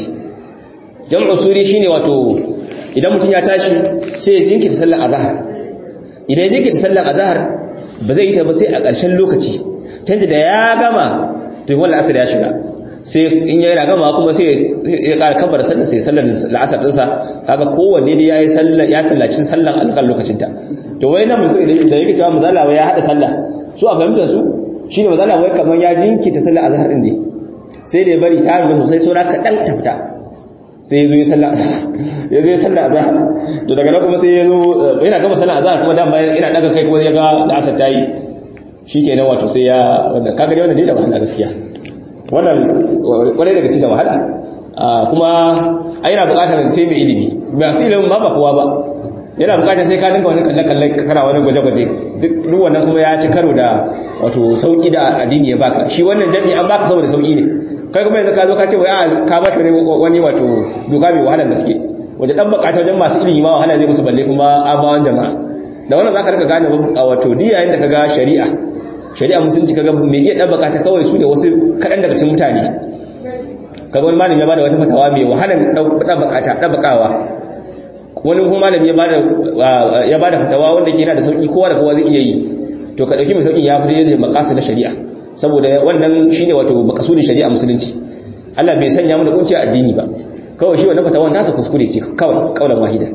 S1: jam'u suri shine wato idan mutum ya tashi sai ya jinkirta sallar azhar idan ya jinkirta sallar azhar ba zai yi ta ba sai a ƙarshen lokaci tunda da ya gama to wannan asar ya shiga sai in ya gama kuma sai ya ƙara kabar sallar sai sallar la'asar ɗinsa kaga kowanne da ya yi sallar ya tallaci sallar alƙal lokacinta to wai nan mutum da yake cewa mazala wai ya haɗa sallah su a fahimtar su shine mazala wai kamar ya jinkirta sallar azhar ɗin ne sai da ya bari ta hanyar sosai saura kaɗan ta fita sai ya zo ya sallah ya zo ya sallah azhar to daga nan kuma sai ya zo yana gama sallah azhar kuma dan bayan ina daga kai kuma ya ga da asar tayi shikenan wato sai ya wanda kaga dai wannan ne da wahala gaskiya wannan kwarai daga cikin wahala kuma ai yana buƙatar sai mai ilimi ba sai ilimin ba ba kowa ba yana buƙatar sai ka dinga wani kalle kalle kana wani gwaje gwaje duk wannan kuma ya ci karo da wato sauki da addini ya baka shi wannan jami'i an baka saboda sauki ne kai kuma yanzu ka zo ka ce wai ka ba shi wani wato doka mai wahalar gaske wajen dan bukata wajen masu ilimi ma wahala zai musu balle kuma amawan jama'a da wannan zaka rika gane wato diya yayin da kaga shari'a shari'a musulunci kaga mai iya dabbaka ta kawai su ne wasu kaɗan daga cikin mutane kaga wani malami ya bada wata fatawa mai wahalar dabbaka ta dabbakawa wani kuma malami ya bada ya bada fatawa wanda ke yana da sauki kowa da kowa zai iya yi to ka dauki mai sauki ya fi da makasu na shari'a saboda wannan shine wato makasudin shari'a musulunci Allah bai sanya mu da kunci addini ba kawai shi wannan fatawan tasa kuskure ce kawai kaulan wahida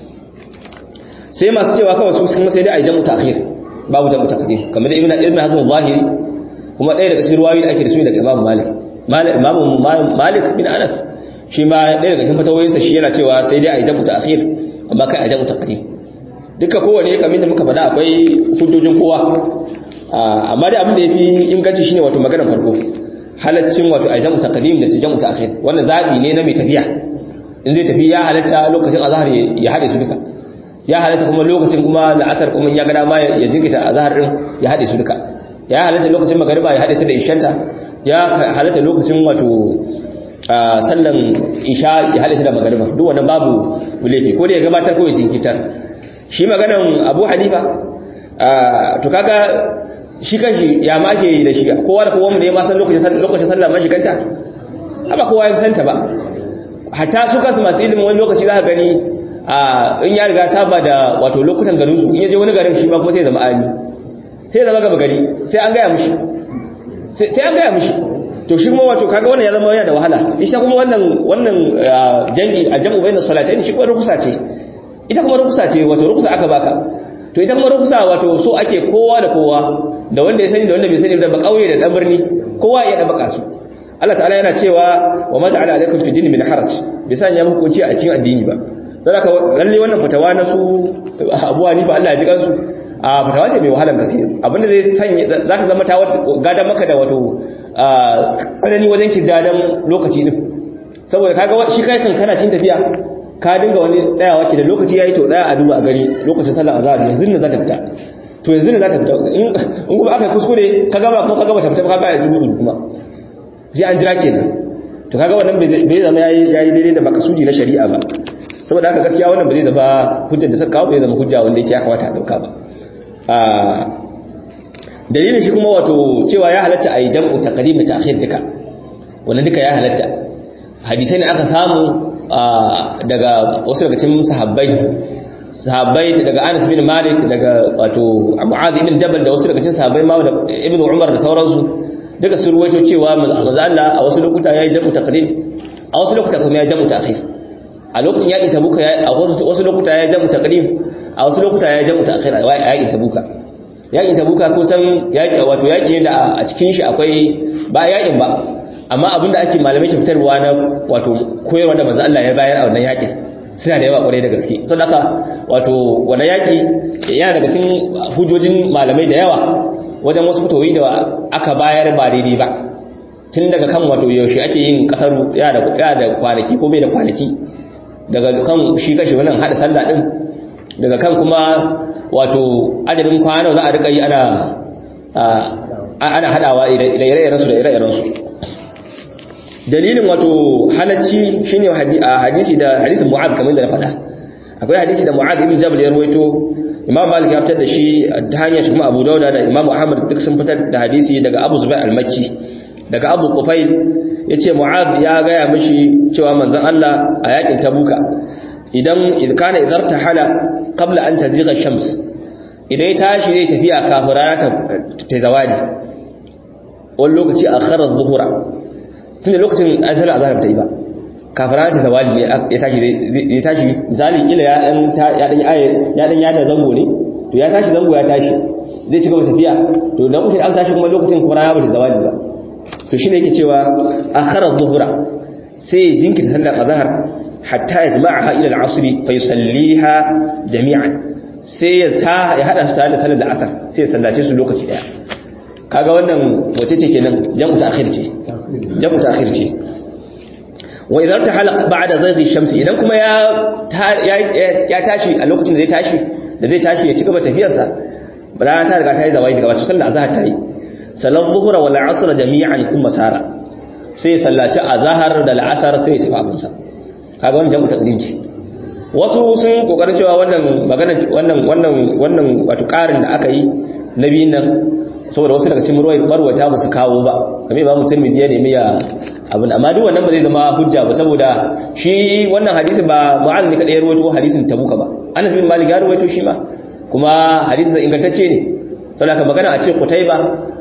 S1: sai masu cewa kawai su sun sai dai a jamu ta'khir babu jamu taqdim kamar da ibnu ibnu hazm zahiri kuma ɗaya daga cikin ruwayoyi da ake da su daga imam malik imam malik bin anas shi ma ɗaya daga cikin fatawoyinsa shi yana cewa sai dai a jamu ta'khir amma kai a jamu taqdim duka kowane kamar da muka faɗa akwai hujjojin kowa amma dai abin da yafi inganci shine wato maganar farko halaccin wato a jamu taqdim da jamu ta'khir wannan zabi ne na mai tafiya in zai tafi ya halatta lokacin azhar ya hade su duka ya halatta kuma lokacin kuma la'asar kuma ya ga dama ya jinkita azhar din ya hade su duka ya halatta lokacin magariba ya hade ta da ishanta ya halatta lokacin wato sallan isha ya hade ta da magariba duk wannan babu laifi ko da ya gabatar ko ya jinkitar shi maganan Abu Hanifa to kaga shi kanshi ya ma ake da shi kowa da kowa mu ne ma san lokacin lokacin sallah ma shiganta ba kowa ya santa ba hatta su kansu masu ilimin wani lokaci za ka gani in ya riga saba da wato lokutan garin su in ya je wani garin shi ma kuma sai zama ami sai zama gaba gari sai an gaya mishi sai an gaya mishi to shi kuma wato kaga wannan ya zama yana da wahala ita kuma wannan wannan jami'i a jam'u bayin salatain shi kuma rukusa ce ita kuma rukusa ce wato rukusa aka baka to ita kuma rukusa wato so ake kowa da kowa da wanda ya sani da wanda bai sani da ba kauye da dan birni kowa ya da baka su Allah ta'ala yana cewa wa ma ja'ala alaikum fi din min haraj bai sanya muku kunci a cikin addini ba sai ka lalle wannan fatawa na su Abu Hanifa Allah ya ji kansu a fatawa ce mai wahalar gaske abinda zai sanya za ta zama ta gadan maka da wato tsanani wajen kirdadan lokaci din saboda kaga shi kai kan kana cin tafiya ka dinga wani tsayawa ke da lokaci yayi to tsaya a duba a gari lokacin sallar azhar yanzu ne za ta fita to yanzu ne za ta fita in kuma aka kuskure ka gaba kuma ka gaba ta fita ka ga yanzu kuma sai an jira kenan to kaga wannan bai zama yayi yayi daidai da makasudi na shari'a ba saboda haka gaskiya wannan ba zai zama hujjar da suka kawo bai zama hujja wanda yake ya kamata a dauka ba a dalilin shi kuma wato cewa ya halatta a yi jam'u taqdim da ta'khir duka wannan duka ya halatta hadisai ne aka samu daga wasu daga cikin sahabbai sahabbai daga Anas bin Malik daga wato Mu'adh ibn Jabal da wasu daga cikin sahabbai ma da Ibn Umar da sauransu duka sun ruwaito cewa manzo Allah a wasu lokuta yayi jam'u taqdim a wasu lokuta kuma yayi jam'u ta'khir a lokacin yaƙin tabuka a wasu lokuta ya jamu taqdim a wasu lokuta ya jamu ta'khir a yaƙin tabuka yaƙin tabuka kusan yaƙi wato yaƙi ne da a cikin shi akwai ba yaƙin ba amma abinda ake malamai ke fitarwa na wato koyarwa da manzo Allah ya bayar a wannan yaƙin suna da yawa kwarai da gaske saboda haka wato wannan yaƙi yana daga cikin hujojin malamai da yawa wajen wasu fitowi da aka bayar ba daidai ba tun daga kan wato yaushe ake yin kasar ya da kwanaki ko bai da kwanaki daga kan shi kashi wannan hada sallah din daga kan kuma wato adadin kwana za a rika yi ana ana hadawa da ire-iren su da ire-iren su dalilin wato halacci shine hadisi da hadisin mu'ad kamar da na faɗa akwai hadisi da mu'ad ibn jabal ya rawaito imam malik ya fitar da shi ta hanyar kuma abu dauda da imam ahmad duk sun fitar da hadisi daga abu zubair al-makki daga abu kufail ya ce mu'ad ya gaya mashi cewa manzan Allah a yakin tabuka idan kana idar ta hala kabla an ta ziga shams idan ya tashi zai tafiya kafin rana ta zawadi wani lokaci a kharar zuhura tun da lokacin an zara azahar ta yi ba kafin rana ta zawadi ne ya tashi misali kila ya dan yada zango ne to ya tashi zango ya tashi zai ci gaba tafiya to da lokacin an tashi kuma lokacin kuma rana ba ta zawadi ba to shine yake cewa akhara dhuhra sai jinkirta sallar azhar hatta yajma'aha ila al-'asr fa yusalliha jami'an sai ya ta ya hada su tare da sallar asar sai ya sallace su lokaci daya kaga wannan wace ce kenan jam'u ta'khir ce jam'u ta'khir ce wa idan ta halaq ba'da zaghi shamsi idan kuma ya ya tashi a lokacin da zai tashi da zai tashi ya ci gaba tafiyarsa rana ta riga ta yi zawai daga wacce sallar azhar ta yi salar zuhura wal asr jami'an kuma sara sai sallaci azhar da al'asar sai ya tafi abinsa kaga wannan jamu taqdim ce wasu sun kokarin cewa wannan magana wannan wannan wannan wato karin da aka yi na biyun nan saboda wasu daga cikin marwata ba su kawo ba kamar imamu tirmidhi ya nemi ya abin amma duk wannan ba zai zama hujja ba saboda shi wannan hadisi ba mu'az ne kadai ya rawaito hadisin tabuka ba anas bin malik ya rawaito shi ma kuma hadisin ingantacce ne saboda ka magana a ce qutayba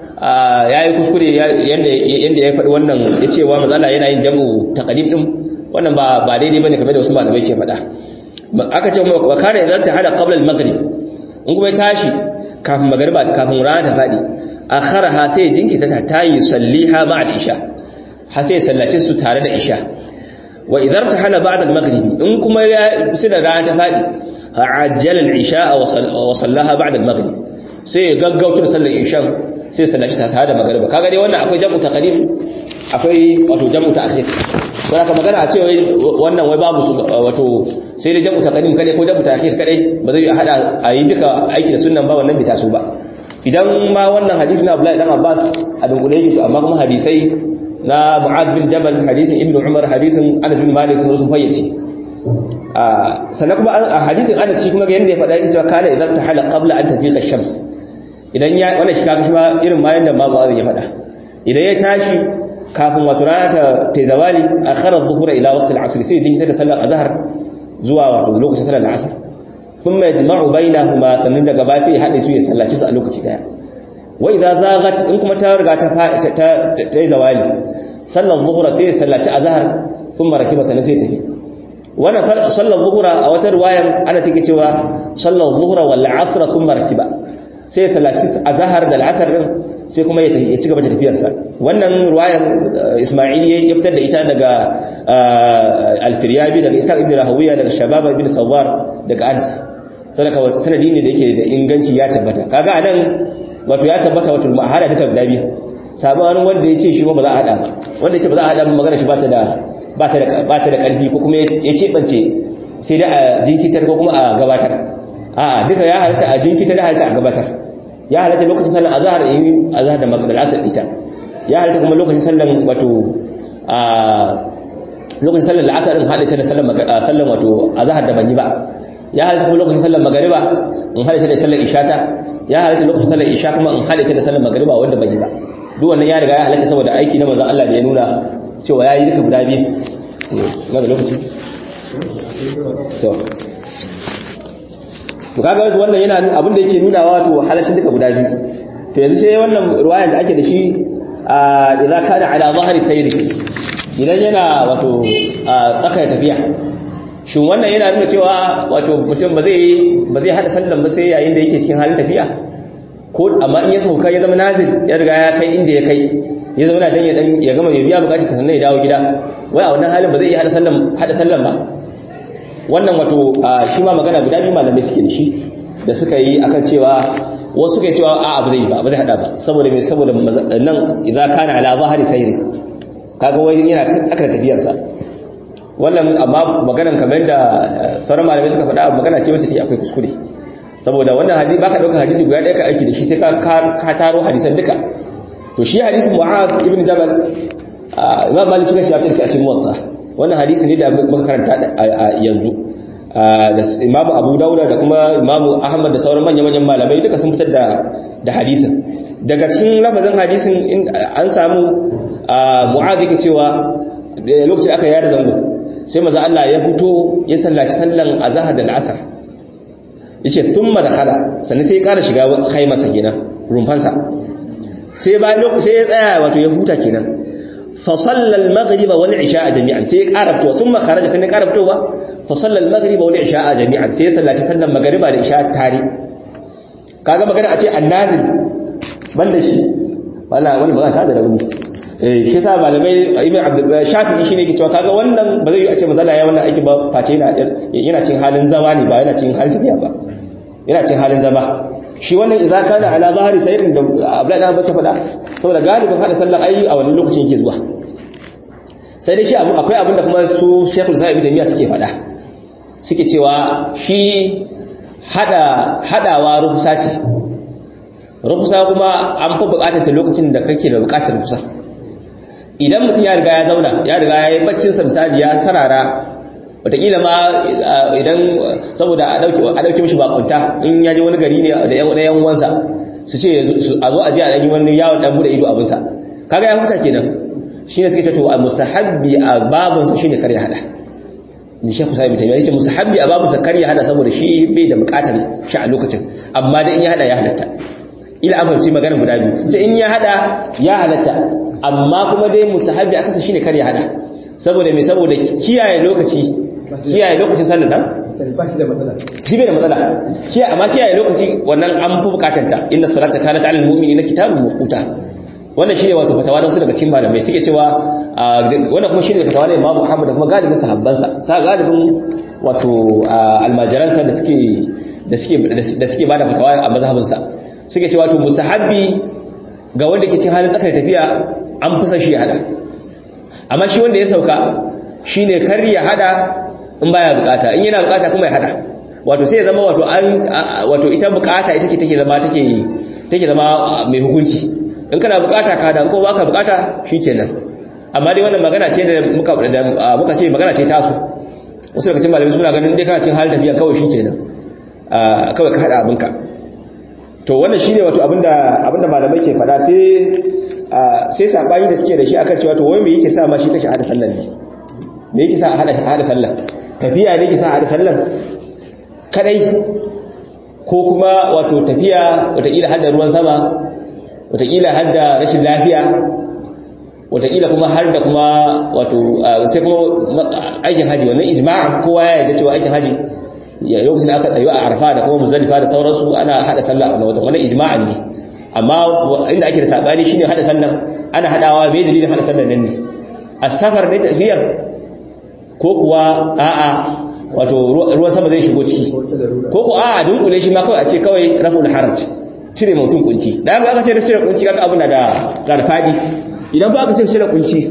S1: yayi kuskure yanda yanda ya faɗi wannan ya ce wa mazala yana yin jam'u taqdim din wannan ba ba daidai bane kamar da wasu malamai ke faɗa aka ce wa kana idan ta hada qabla al-maghrib in kuma ya tashi kafin magariba kafin rana ta faɗi akharaha sai jinkita ta tayi salliha ba'da isha har sai sallace su tare da isha wa idan ta hana ba'da al-maghrib in kuma ya sida rana ta faɗi ajjala al-isha wa sallaha ba'da al-maghrib sai ya gaggauta sallar isha sai sallaci ta tare da magariba kaga dai wannan akwai jam'u taqdim akwai wato jam'u ta'khir don haka magana a ce wai wannan wai babu su wato sai dai jam'u taqdim kadai ko jam'u ta'khir kadai ba zai hada a yi duka aiki da sunnan ba wannan bai taso ba idan ma wannan hadisi na Abdullahi dan Abbas a dungule yake amma kuma hadisai na Mu'adh bin Jabal hadisin Ibn Umar hadisin Anas bin Malik sun sun fayyace a sannan kuma a hadisin Anas shi kuma ga yanda ya faɗa yake cewa kana idan ta hala qabla an taziqa ash-shams idan ya wannan shi kaga shi ma irin ma yanda ma Mu'adh ya faɗa idan ya tashi kafin wato rana ta ta zawali akhara adh-dhuhra ila waqt al-'asr sai jinkita da sallar azhar zuwa wato lokacin sallar al-'asr thumma yajma'u bainahuma sannan daga ba sai ya hade su ya sallaci su a lokaci daya wa idza zaghat in kuma ta riga ta ta ta zawali sallar dhuhra sai ya sallaci azhar thumma rakiba sannan sai tafi wannan sallar dhuhra a wata riwayar ana take cewa sallar dhuhra wal 'asr thumma rakiba sai ya sallaci azhar da al-'asr din sai kuma ya ci gaba da tafiyarsa wannan ruwayan ismaili ya fitar da ita daga alfiryabi daga isa ibn rahawiya daga shababa ibn sawar daga anas sadaka sanadi ne da yake da inganci ya tabbata kaga anan wato ya tabbata wato ma hada duka guda biyu sabanin wanda ya ce shi ba za a hada ba wanda ya ce ba za a hada magana shi ba ta da ba ta da ba ta da karfi ko kuma ya keɓance sai da a jinkitar ko kuma a gabatar a duka ya halatta a jinkitar da halatta a gabatar ya halatta lokacin sallar azhar in azhar da maghrib asar ita ya halatta kuma lokacin sallar wato a lokacin sallar al'asar in halatta da sallar sallar wato azhar da banyi ba ya halatta kuma lokacin sallar magriba in halatta da sallar ishata ya halatta lokacin sallar isha kuma in halatta da sallar magriba wanda banyi ba duk wannan ya riga ya halatta saboda aiki na manzon Allah da ya nuna cewa yayi duka guda biyu na da lokaci to to kaga wannan yana abin da yake nuna wato halaccin duka guda biyu to yanzu sai wannan ruwayan da ake da shi a idza kana ala zahri sayri idan yana wato tsakar tafiya shin wannan yana nuna cewa wato mutum ba zai ba zai hada sallan ba sai yayin da yake cikin halin tafiya ko amma in ya sauka ya zama nazir ya riga ya kai inda ya kai ya zama dan ya dan ya gama ya biya bukatar sannan ya dawo gida wai a wannan halin ba zai iya hada sallan hada sallan ba wannan wato shi ma magana guda biyu malamai suke da shi da suka yi akan cewa wasu suka yi cewa a abu zai ba ba zai hada ba saboda mai saboda nan idan kana ala zahari sayri kaga wai yana tsakar tafiyarsa wannan amma maganan kamar da sauran malamai suka faɗa magana ce wacce take akwai kuskure saboda wannan hadisi baka dauka hadisi guda ɗaya ka aiki da shi sai ka ka taro hadisan duka to shi hadisin mu'adh ibn jabal imam malik suka shi a cikin muwatta wannan hadisi ne da muka karanta a yanzu da imamu abu dauda da kuma imamu ahmad da sauran manya-manyan malamai duka sun fitar da da hadisin daga cikin lafazin hadisin an samu mu'adh yake cewa lokacin aka yada zango sai maza Allah ya fito ya sallaci sallan azhar da al'asr yace thumma dakhala sannan sai ya kara shiga khaymarsa kenan rumfansa sai ba sai ya tsaya wato ya huta kenan فصلى المغرب والعشاء جميعا سي قرفت ثم خرج سن قرفت فصلى المغرب والعشاء جميعا سي صلى sallan magriba da isha tare kaga magana a ce annazil banda shi wala wani ba ta da rauni eh shi sa malamai ibn abdul shafi'i shine yake cewa kaga wannan ba zai yi a ce mazala ya wannan aiki ba face yana yana cin halin zama ne ba yana cin halin tafiya ba yana cin halin zama shi wannan idza kana ala zahiri sayrin da abdullahi dan bace fada saboda galibin hada sallar ayi a wannan lokacin yake zuwa sai dai shi akwai abin da kuma su Sheikhul Islam Ibn Taymiyyah suke fada suke cewa shi hada hadawa rufusa ce rufusa kuma an fi bukatar ta lokacin da kake da bukatar rufusa idan mutum ya riga ya zauna ya riga ya yi baccin sa misali ya sarara wataƙila ma idan saboda a ɗauke mishi bakunta in ya je wani gari ne da yan uwansa su ce a zo a je a ɗan yi wani yawon ɗan bude ido abinsa kaga ya huta kenan shi ne suke ce to a mustahabbi a babinsa shi ne kar ya hada ni shekku sa'ibi ta yi ce mustahabbi a babinsa kar ya hada saboda shi bai da bukatar shi a lokacin amma dai in ya hada ya halatta ila an fahimci magana guda biyu ita in ya hada ya halatta amma kuma dai mustahabbi a kasa shi ne kar ya hada saboda mai saboda kiyaye lokaci kiyaye lokacin sallar nan shi bai da matsala kiyaye amma kiyaye lokaci wannan an fi bukatanta inna salata kanat alal mu'minina kitabun mawquta wannan shine wato fatawa da wasu daga cikin malamai suke cewa wannan kuma shine fatawa da Imam Muhammad da kuma galibin sahabbansa sa galibin wato almajiransa da suke da suke da suke bada fatawa a mazhabin sa suke cewa to musahabbi ga wanda ke cikin halin tsakar tafiya an fi shi ya hada amma shi wanda ya sauka shine kar ya hada in baya bukata in yana bukata kuma ya hada wato sai ya zama wato an wato ita bukata ita ce take zama take take zama mai hukunci in kana bukata ka da ko baka bukata shikenan amma dai wannan magana ce da muka muka ce magana ce tasu wasu daga cikin malamai suna ganin dai kana cikin halin tafiya kawai shikenan kawai ka hada abinka to wannan shine wato abinda abinda malamai ke fada sai sai sabani da suke da shi akan cewa to wai me yake sa ma shi take hada sallar ne me yake sa hada hada sallar tafiya ne yake sa hada sallar kadai ko kuma wato tafiya wataƙila hada ruwan sama wataƙila har da rashin lafiya wataƙila kuma har da kuma wato sai kuma aikin haji wannan ijma'a kowa ya yarda cewa aikin haji ya lokacin da aka tsayo a arfa da kuma muzalifa da sauransu ana hada sallah a wata wannan ijma'an ne amma inda ake da sabani shine hada sallan ana hadawa bai dalilin hada sallan nan ne as-safar ne tafiyar ko kuwa a'a wato ruwan sama zai shigo ciki ko ko a'a dunkule shi ma kawai a ce kawai raful haraj cire mutum kunci da aka ce cire kunci kaga abu na da karfadi idan ba aka ce cire kunci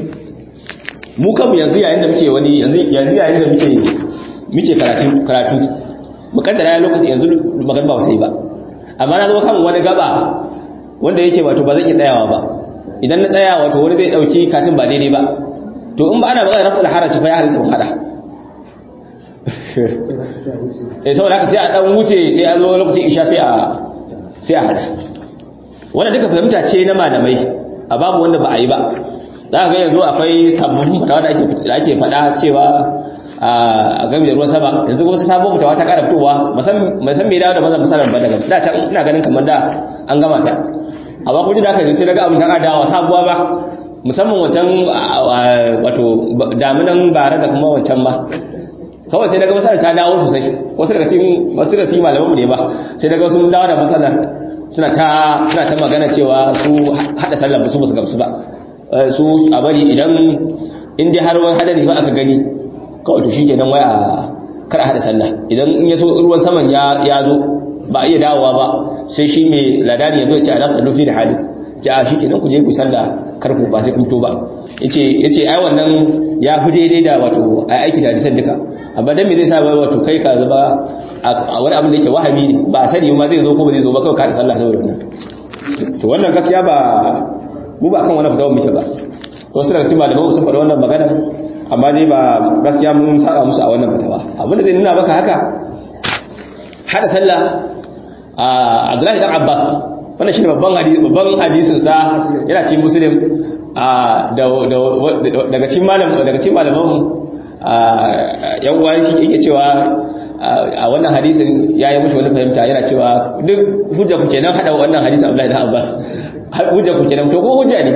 S1: mu kanmu yanzu yayin da muke wani yanzu yanzu yayin da muke muke karatu karatu mukaddara lokaci yanzu magana ba ta yi ba amma na zo kan wani gaba wanda yake wato ba zan iya tsayawa ba idan na tsaya wato wani zai dauki katin ba daidai ba to in ba ana magana raful haraj fa ya halitta mu hada eh saboda haka sai a dan wuce sai a zo lokacin isha sai a sai a hada wanda duka fahimta ce na malamai a babu wanda ba a yi ba za ka ga yanzu akwai sabbin fatawa da ake faɗa cewa a game da ruwan sama yanzu wasu sabon fitawa ta ƙara fitowa musan mai dawo da mazan misalar ba daga da can ina ganin kamar da an gama ta a ba kuma da aka sai daga abin ta ƙara dawa sabuwa ba musamman wancan wato daminan bara da kuma wancan ba kawai sai daga masalar ta dawo sosai wasu daga cikin wasu daga cikin malamanmu ne ba sai daga wasu dawo da masalar suna ta suna ta magana cewa su hada sallar su basu gamsu ba su a bari idan in dai har wani hadari ba aka gani kawai to shikenan wai a kar a hada sallah idan in ya so ruwan saman ya ya zo ba iya dawowa ba sai shi mai ladani ya zo ya ce ala sallu fi da hali ce a shikenan ku je ku sallah kar ku ba sai ku to ba yace yace ai wannan ya fi daidai da wato ai aiki da hadisan duka amma dan me zai sa wai wato kai ka zaba a wani abin da yake wahami ne ba sani ma zai zo ko ba zai zo ba kawai ka da sallah saboda wannan to wannan gaskiya ba mu ba kan wannan fitawar muke ba wasu daga cikin malamai sun faɗa wannan magana amma dai ba gaskiya mun saba musu a wannan fitawa abin da zai nuna maka haka hada sallah a Abdullahi dan Abbas wannan shine babban hadisi babban hadisin sa yana cikin muslim a daga cikin malam daga cikin malaman yan uwa yake cewa a wannan hadisin ya yi mushi wani fahimta yana cewa duk hujja ku kenan hada wannan hadisin Abdullahi da Abbas hujja ku kenan to ko hujja ne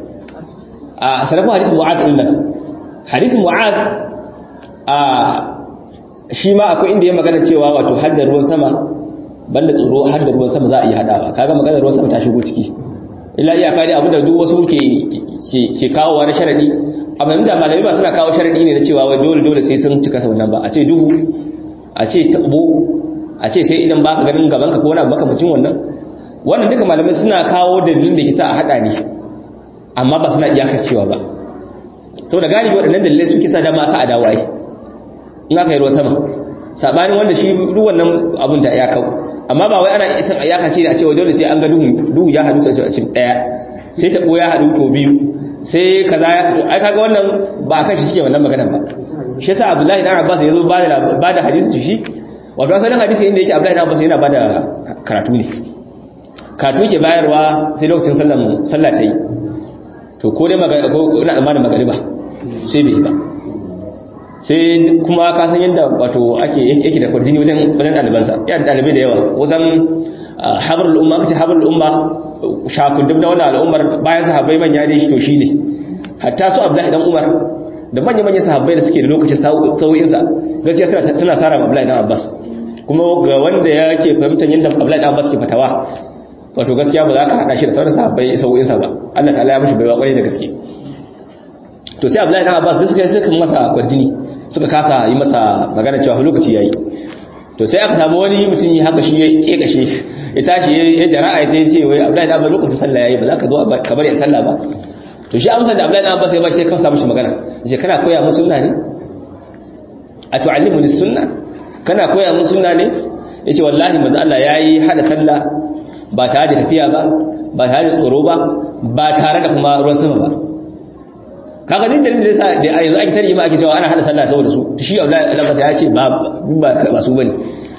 S1: a sarafu hadisin Mu'adh din nan hadisin Mu'adh a shi ma akwai inda ya magana cewa wato haddar ruwan sama banda tsoro haddar ruwan sama za a iya hadawa kaga maganar ruwan sama ta shigo ciki illa iyaka dai abinda duk wasu ke ke kawowa na sharadi amma da malamai ba suna kawo sharadi ne na cewa wai dole dole sai sun cika wannan ba a ce duhu a ce tabo a ce sai idan baka ganin gaban ka ko wani abu makamacin wannan wannan duka malamai suna kawo dalilin da ke sa a hada ne amma ba suna iyakar cewa ba saboda galibi waɗannan dalilai suke sa dama ka adawa ai in aka yi ruwan sama sabanin wanda shi duk wannan abun da ya kawo amma ba wai ana isan iyaka ce da a cewa dole sai an ga duhu duhu ya hadu sai a cikin daya sai ta ya hadu to biyu sai kaza ai kaga wannan ba kan shi suke wannan maganar ba shi yasa Abdullahi dan Abbas yazo ba da ba da hadisi shi wato asalin hadisi inda yake Abdullahi dan Abbas yana ba da karatu ne katu ke bayarwa sai lokacin sallan sallah ta yi to ko dai magana ko ina tsammanin magariba sai bai ba sai kuma ka san yadda wato ake yake da kwarjini wajen wajen ɗalibansa ya da ɗalibai da yawa wajen habarul umma kace habarul umma shakundum na wannan al'ummar bayan sahabbai manya dai shi to shine hatta su Abdullahi dan Umar da manya manyan sahabbai da suke da lokacin sauyin sa gaskiya suna suna sara Abdullahi dan Abbas kuma ga wanda yake fahimtar yadda Abdullahi dan Abbas ke fatawa wato gaskiya ba za ka hada shi da sauran sahabbai sauyin sa ba Allah ta'ala ya mishi baiwa kwarai da gaske to sai Abdullahi dan Abbas da suka suka masa kwarjini suka kasa yi masa magana cewa lokaci yayi to sai aka samu wani mutum yi haka shi ya kekashe ya tashi ya jara'a ya ce wai Abdullahi da Abbas lokacin sallah yayi ba za ka zo ka bari ya sallah ba to shi amsar da Abdullahi da Abbas ya ba sai ka samu shi magana yace kana koya musu sunna ne a tu'allimuni sunna kana koya musu sunna ne yace wallahi manzo Allah yayi hada sallah ba tare da tafiya ba ba tare da tsoro ba ba tare da kuma ruwan sama ba kaga din dalilin da yasa da yanzu ake tarihi ma ake cewa ana hada sallah saboda su shi Abdullahi Abbas ya ce ba ba su bane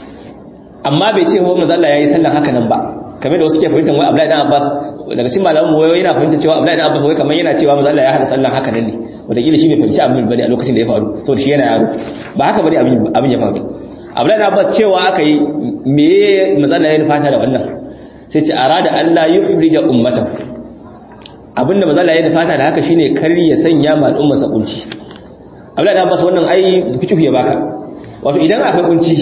S1: amma bai ce wa manzo Allah yayi sallah haka nan ba kamar da wasu ke fahimtar wai Abdullahi dan Abbas daga cikin malaman mu wai yana fahimtar cewa Abdullahi dan Abbas wai kamar yana cewa manzo Allah ya hada sallah haka nan ne wataƙila shi bai fahimci abin bane a lokacin da ya faru saboda shi yana yaro ba haka bane abin abin ya faru Abdullahi dan Abbas cewa aka yi me manzo Allah ya nufata da wannan sai ce arada Allah yufrija ummatahu abinda mazala ya fata da haka shine kar ya sanya ma al'umma sa kunci Abdullahi Abbas wannan ai fikihu ya baka wato idan akwai kunci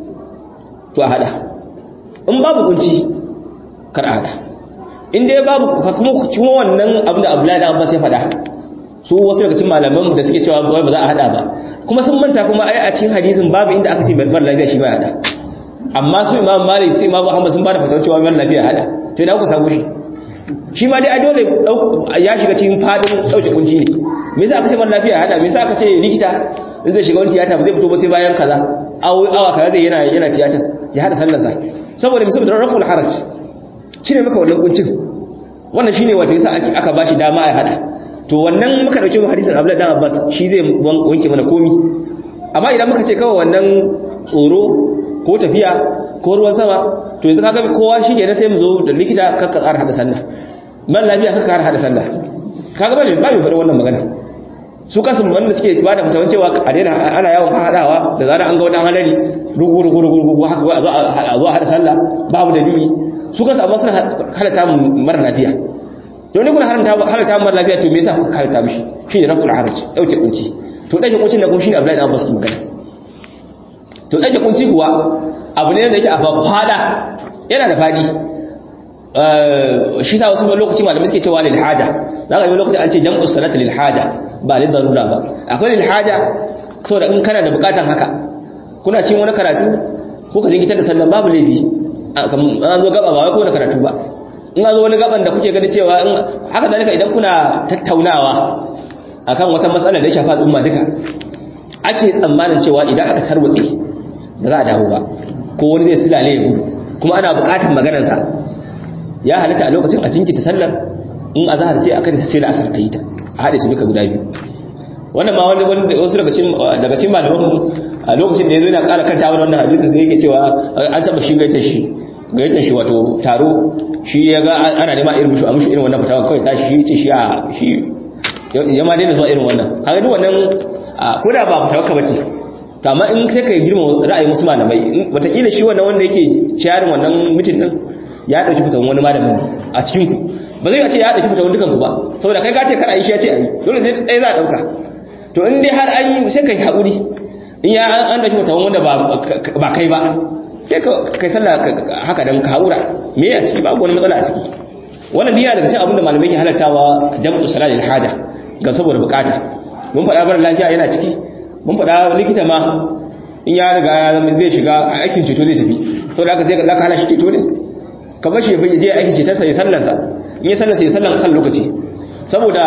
S1: to a hada in babu kunci kar a hada in dai babu kuma kuma wannan abinda Abdullahi Abbas ya faɗa su wasu daga cikin malaman da suke cewa ba za a hada ba kuma sun manta kuma ai a cikin hadisin babu inda aka ce bar lafiya shi ba hada amma su Imam Malik sai Imam Muhammad sun ba da fatawar cewa bar lafiya hada to ina ku samu shi shi ma dai a dole ya shiga cikin fadin dauke kunci ne me yasa aka ce mara lafiya hada me yasa aka ce likita in zai shiga wani tiyata ba zai fito ba sai bayan kaza awa kaza zai yana yana tiyata ya hada sallar sa saboda me saboda raful haraj cire maka wannan kuncin wannan shine wato yasa aka bashi dama ya hada to wannan muka dauke hadisin Abdullah dan Abbas shi zai wanke mana komi amma idan muka ce kawai wannan tsoro ko tafiya ko ruwan sama to yanzu kaga kowa shi ne sai mu zo da likita kakka ƙara hada sallah man lafiya kakka ƙara hada sallah kaga ba ba mai faɗi wannan magana su kasu wanda suke ba da mutawan cewa a daina ana yawon haɗawa da zarar an ga wadan halari rugu rugu rugu rugu haka a zo a hada sallah babu dalili su kasu amma suna halatta mara lafiya to ne kuna haramta halatta mara lafiya to me yasa kuka halatta mishi shi ne raful haraj dauke kunci to dake kuncin da kuma shine Abdullahi dan Abbas ki magana to dake kunci kuwa abu ne da yake a fada yana da fadi shi sa wasu lokaci malamai suke cewa lil haja za ka yi lokaci an ce jam'u salati lil haja ba lil darura ba akwai lil haja saboda in kana da bukatan haka kuna cin wani karatu ko ka jinkitar da sallan babu laifi an zo gaba ba wai ko da karatu ba in an zo wani gaban da kuke gani cewa haka zalika idan kuna tattaunawa akan wata matsala da ya shafa al'umma duka ake tsammanin cewa idan aka tarwatse ba za a dawo ba ko wani zai silale ya gudu kuma ana bukatar maganarsa ya halitta a lokacin a jinkita sallar in a zahar ce aka sai da asar a yi ta a haɗe su duka guda biyu wannan ma wani wasu daga cikin malaman a lokacin da ya zo yana ƙara kanta wani wannan hadisin sai yake cewa an taɓa shi gaitar shi gaitar shi wato taro shi ya ga ana nema irin mushi a mushi irin wannan fitawa kawai tashi shi ce shi a shi ya ma daina zuwa irin wannan haka duk wannan ko da ba fitawa ka bace to amma in sai ka girma ra'ayin wasu malamai wataƙila shi wannan wanda yake ciyarin wannan mutum din ya ɗauki fitan wani malamin a cikin ku ba zai ce ya ɗauki fitan dukan ku ba saboda kai ka ce kar a yi shi ya ce a yi dole zai ɗaya za a ɗauka to in dai har an yi sai ka yi haƙuri in ya an ɗauki fitan wanda ba kai ba sai ka kai sallah haka dan ka haƙura me ya ciki babu wani matsala a ciki wannan diya daga cikin abin da malamai ke halartawa jam'u salatul haja ga saboda bukata mun faɗa bar lafiya yana ciki mun faɗa likita ma in ya riga ya zama zai shiga aikin ceto zai tafi sau da aka sai ka hana shi ceto ne ka bar shi ya je aikin cetonsa ya sallansa in ya sallansa ya sallan kan lokaci saboda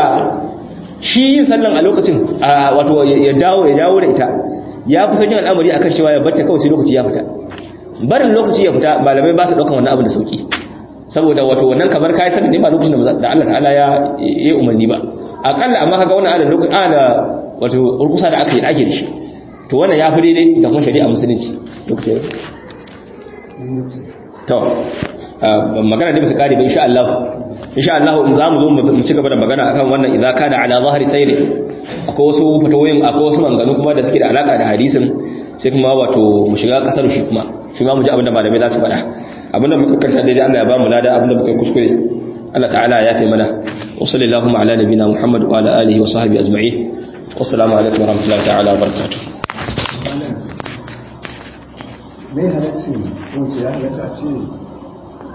S1: shi yin sallan a lokacin wato ya dawo ya dawo da ita ya fi sauƙin al'amari akan cewa ya batta kawai sai lokaci ya fita barin lokaci ya fita malamai ba su ɗaukan wannan abin da sauƙi saboda wato wannan kamar kayi sallan ne ba lokacin da Allah ta'ala ya yi umarni ba akalla amma kaga wannan adadin lokacin ana wato urkusa da aka yi ake da shi to wannan ya fi daidai da kuma shari'a musulunci lokacin to magana ne bisa kare ba insha Allah insha Allah in zamu zo mu ci gaba da magana akan wannan idza kana ala zahiri sayri akwai wasu fatawoyin akwai wasu manganu kuma da suke da alaka da hadisin sai kuma wato mu shiga kasar shi kuma shi ma mu ji abinda malamai za su faɗa abinda muka karanta daidai Allah ya ba mu lada abinda muka kuskure Allah ta'ala ya fi mana wa sallallahu ala nabina Muhammad wa ala alihi wa sahbihi ajma'in wassalamu alaikum wa rahmatullahi ta'ala wa barakatuh
S2: me halacci ko ya halatta ce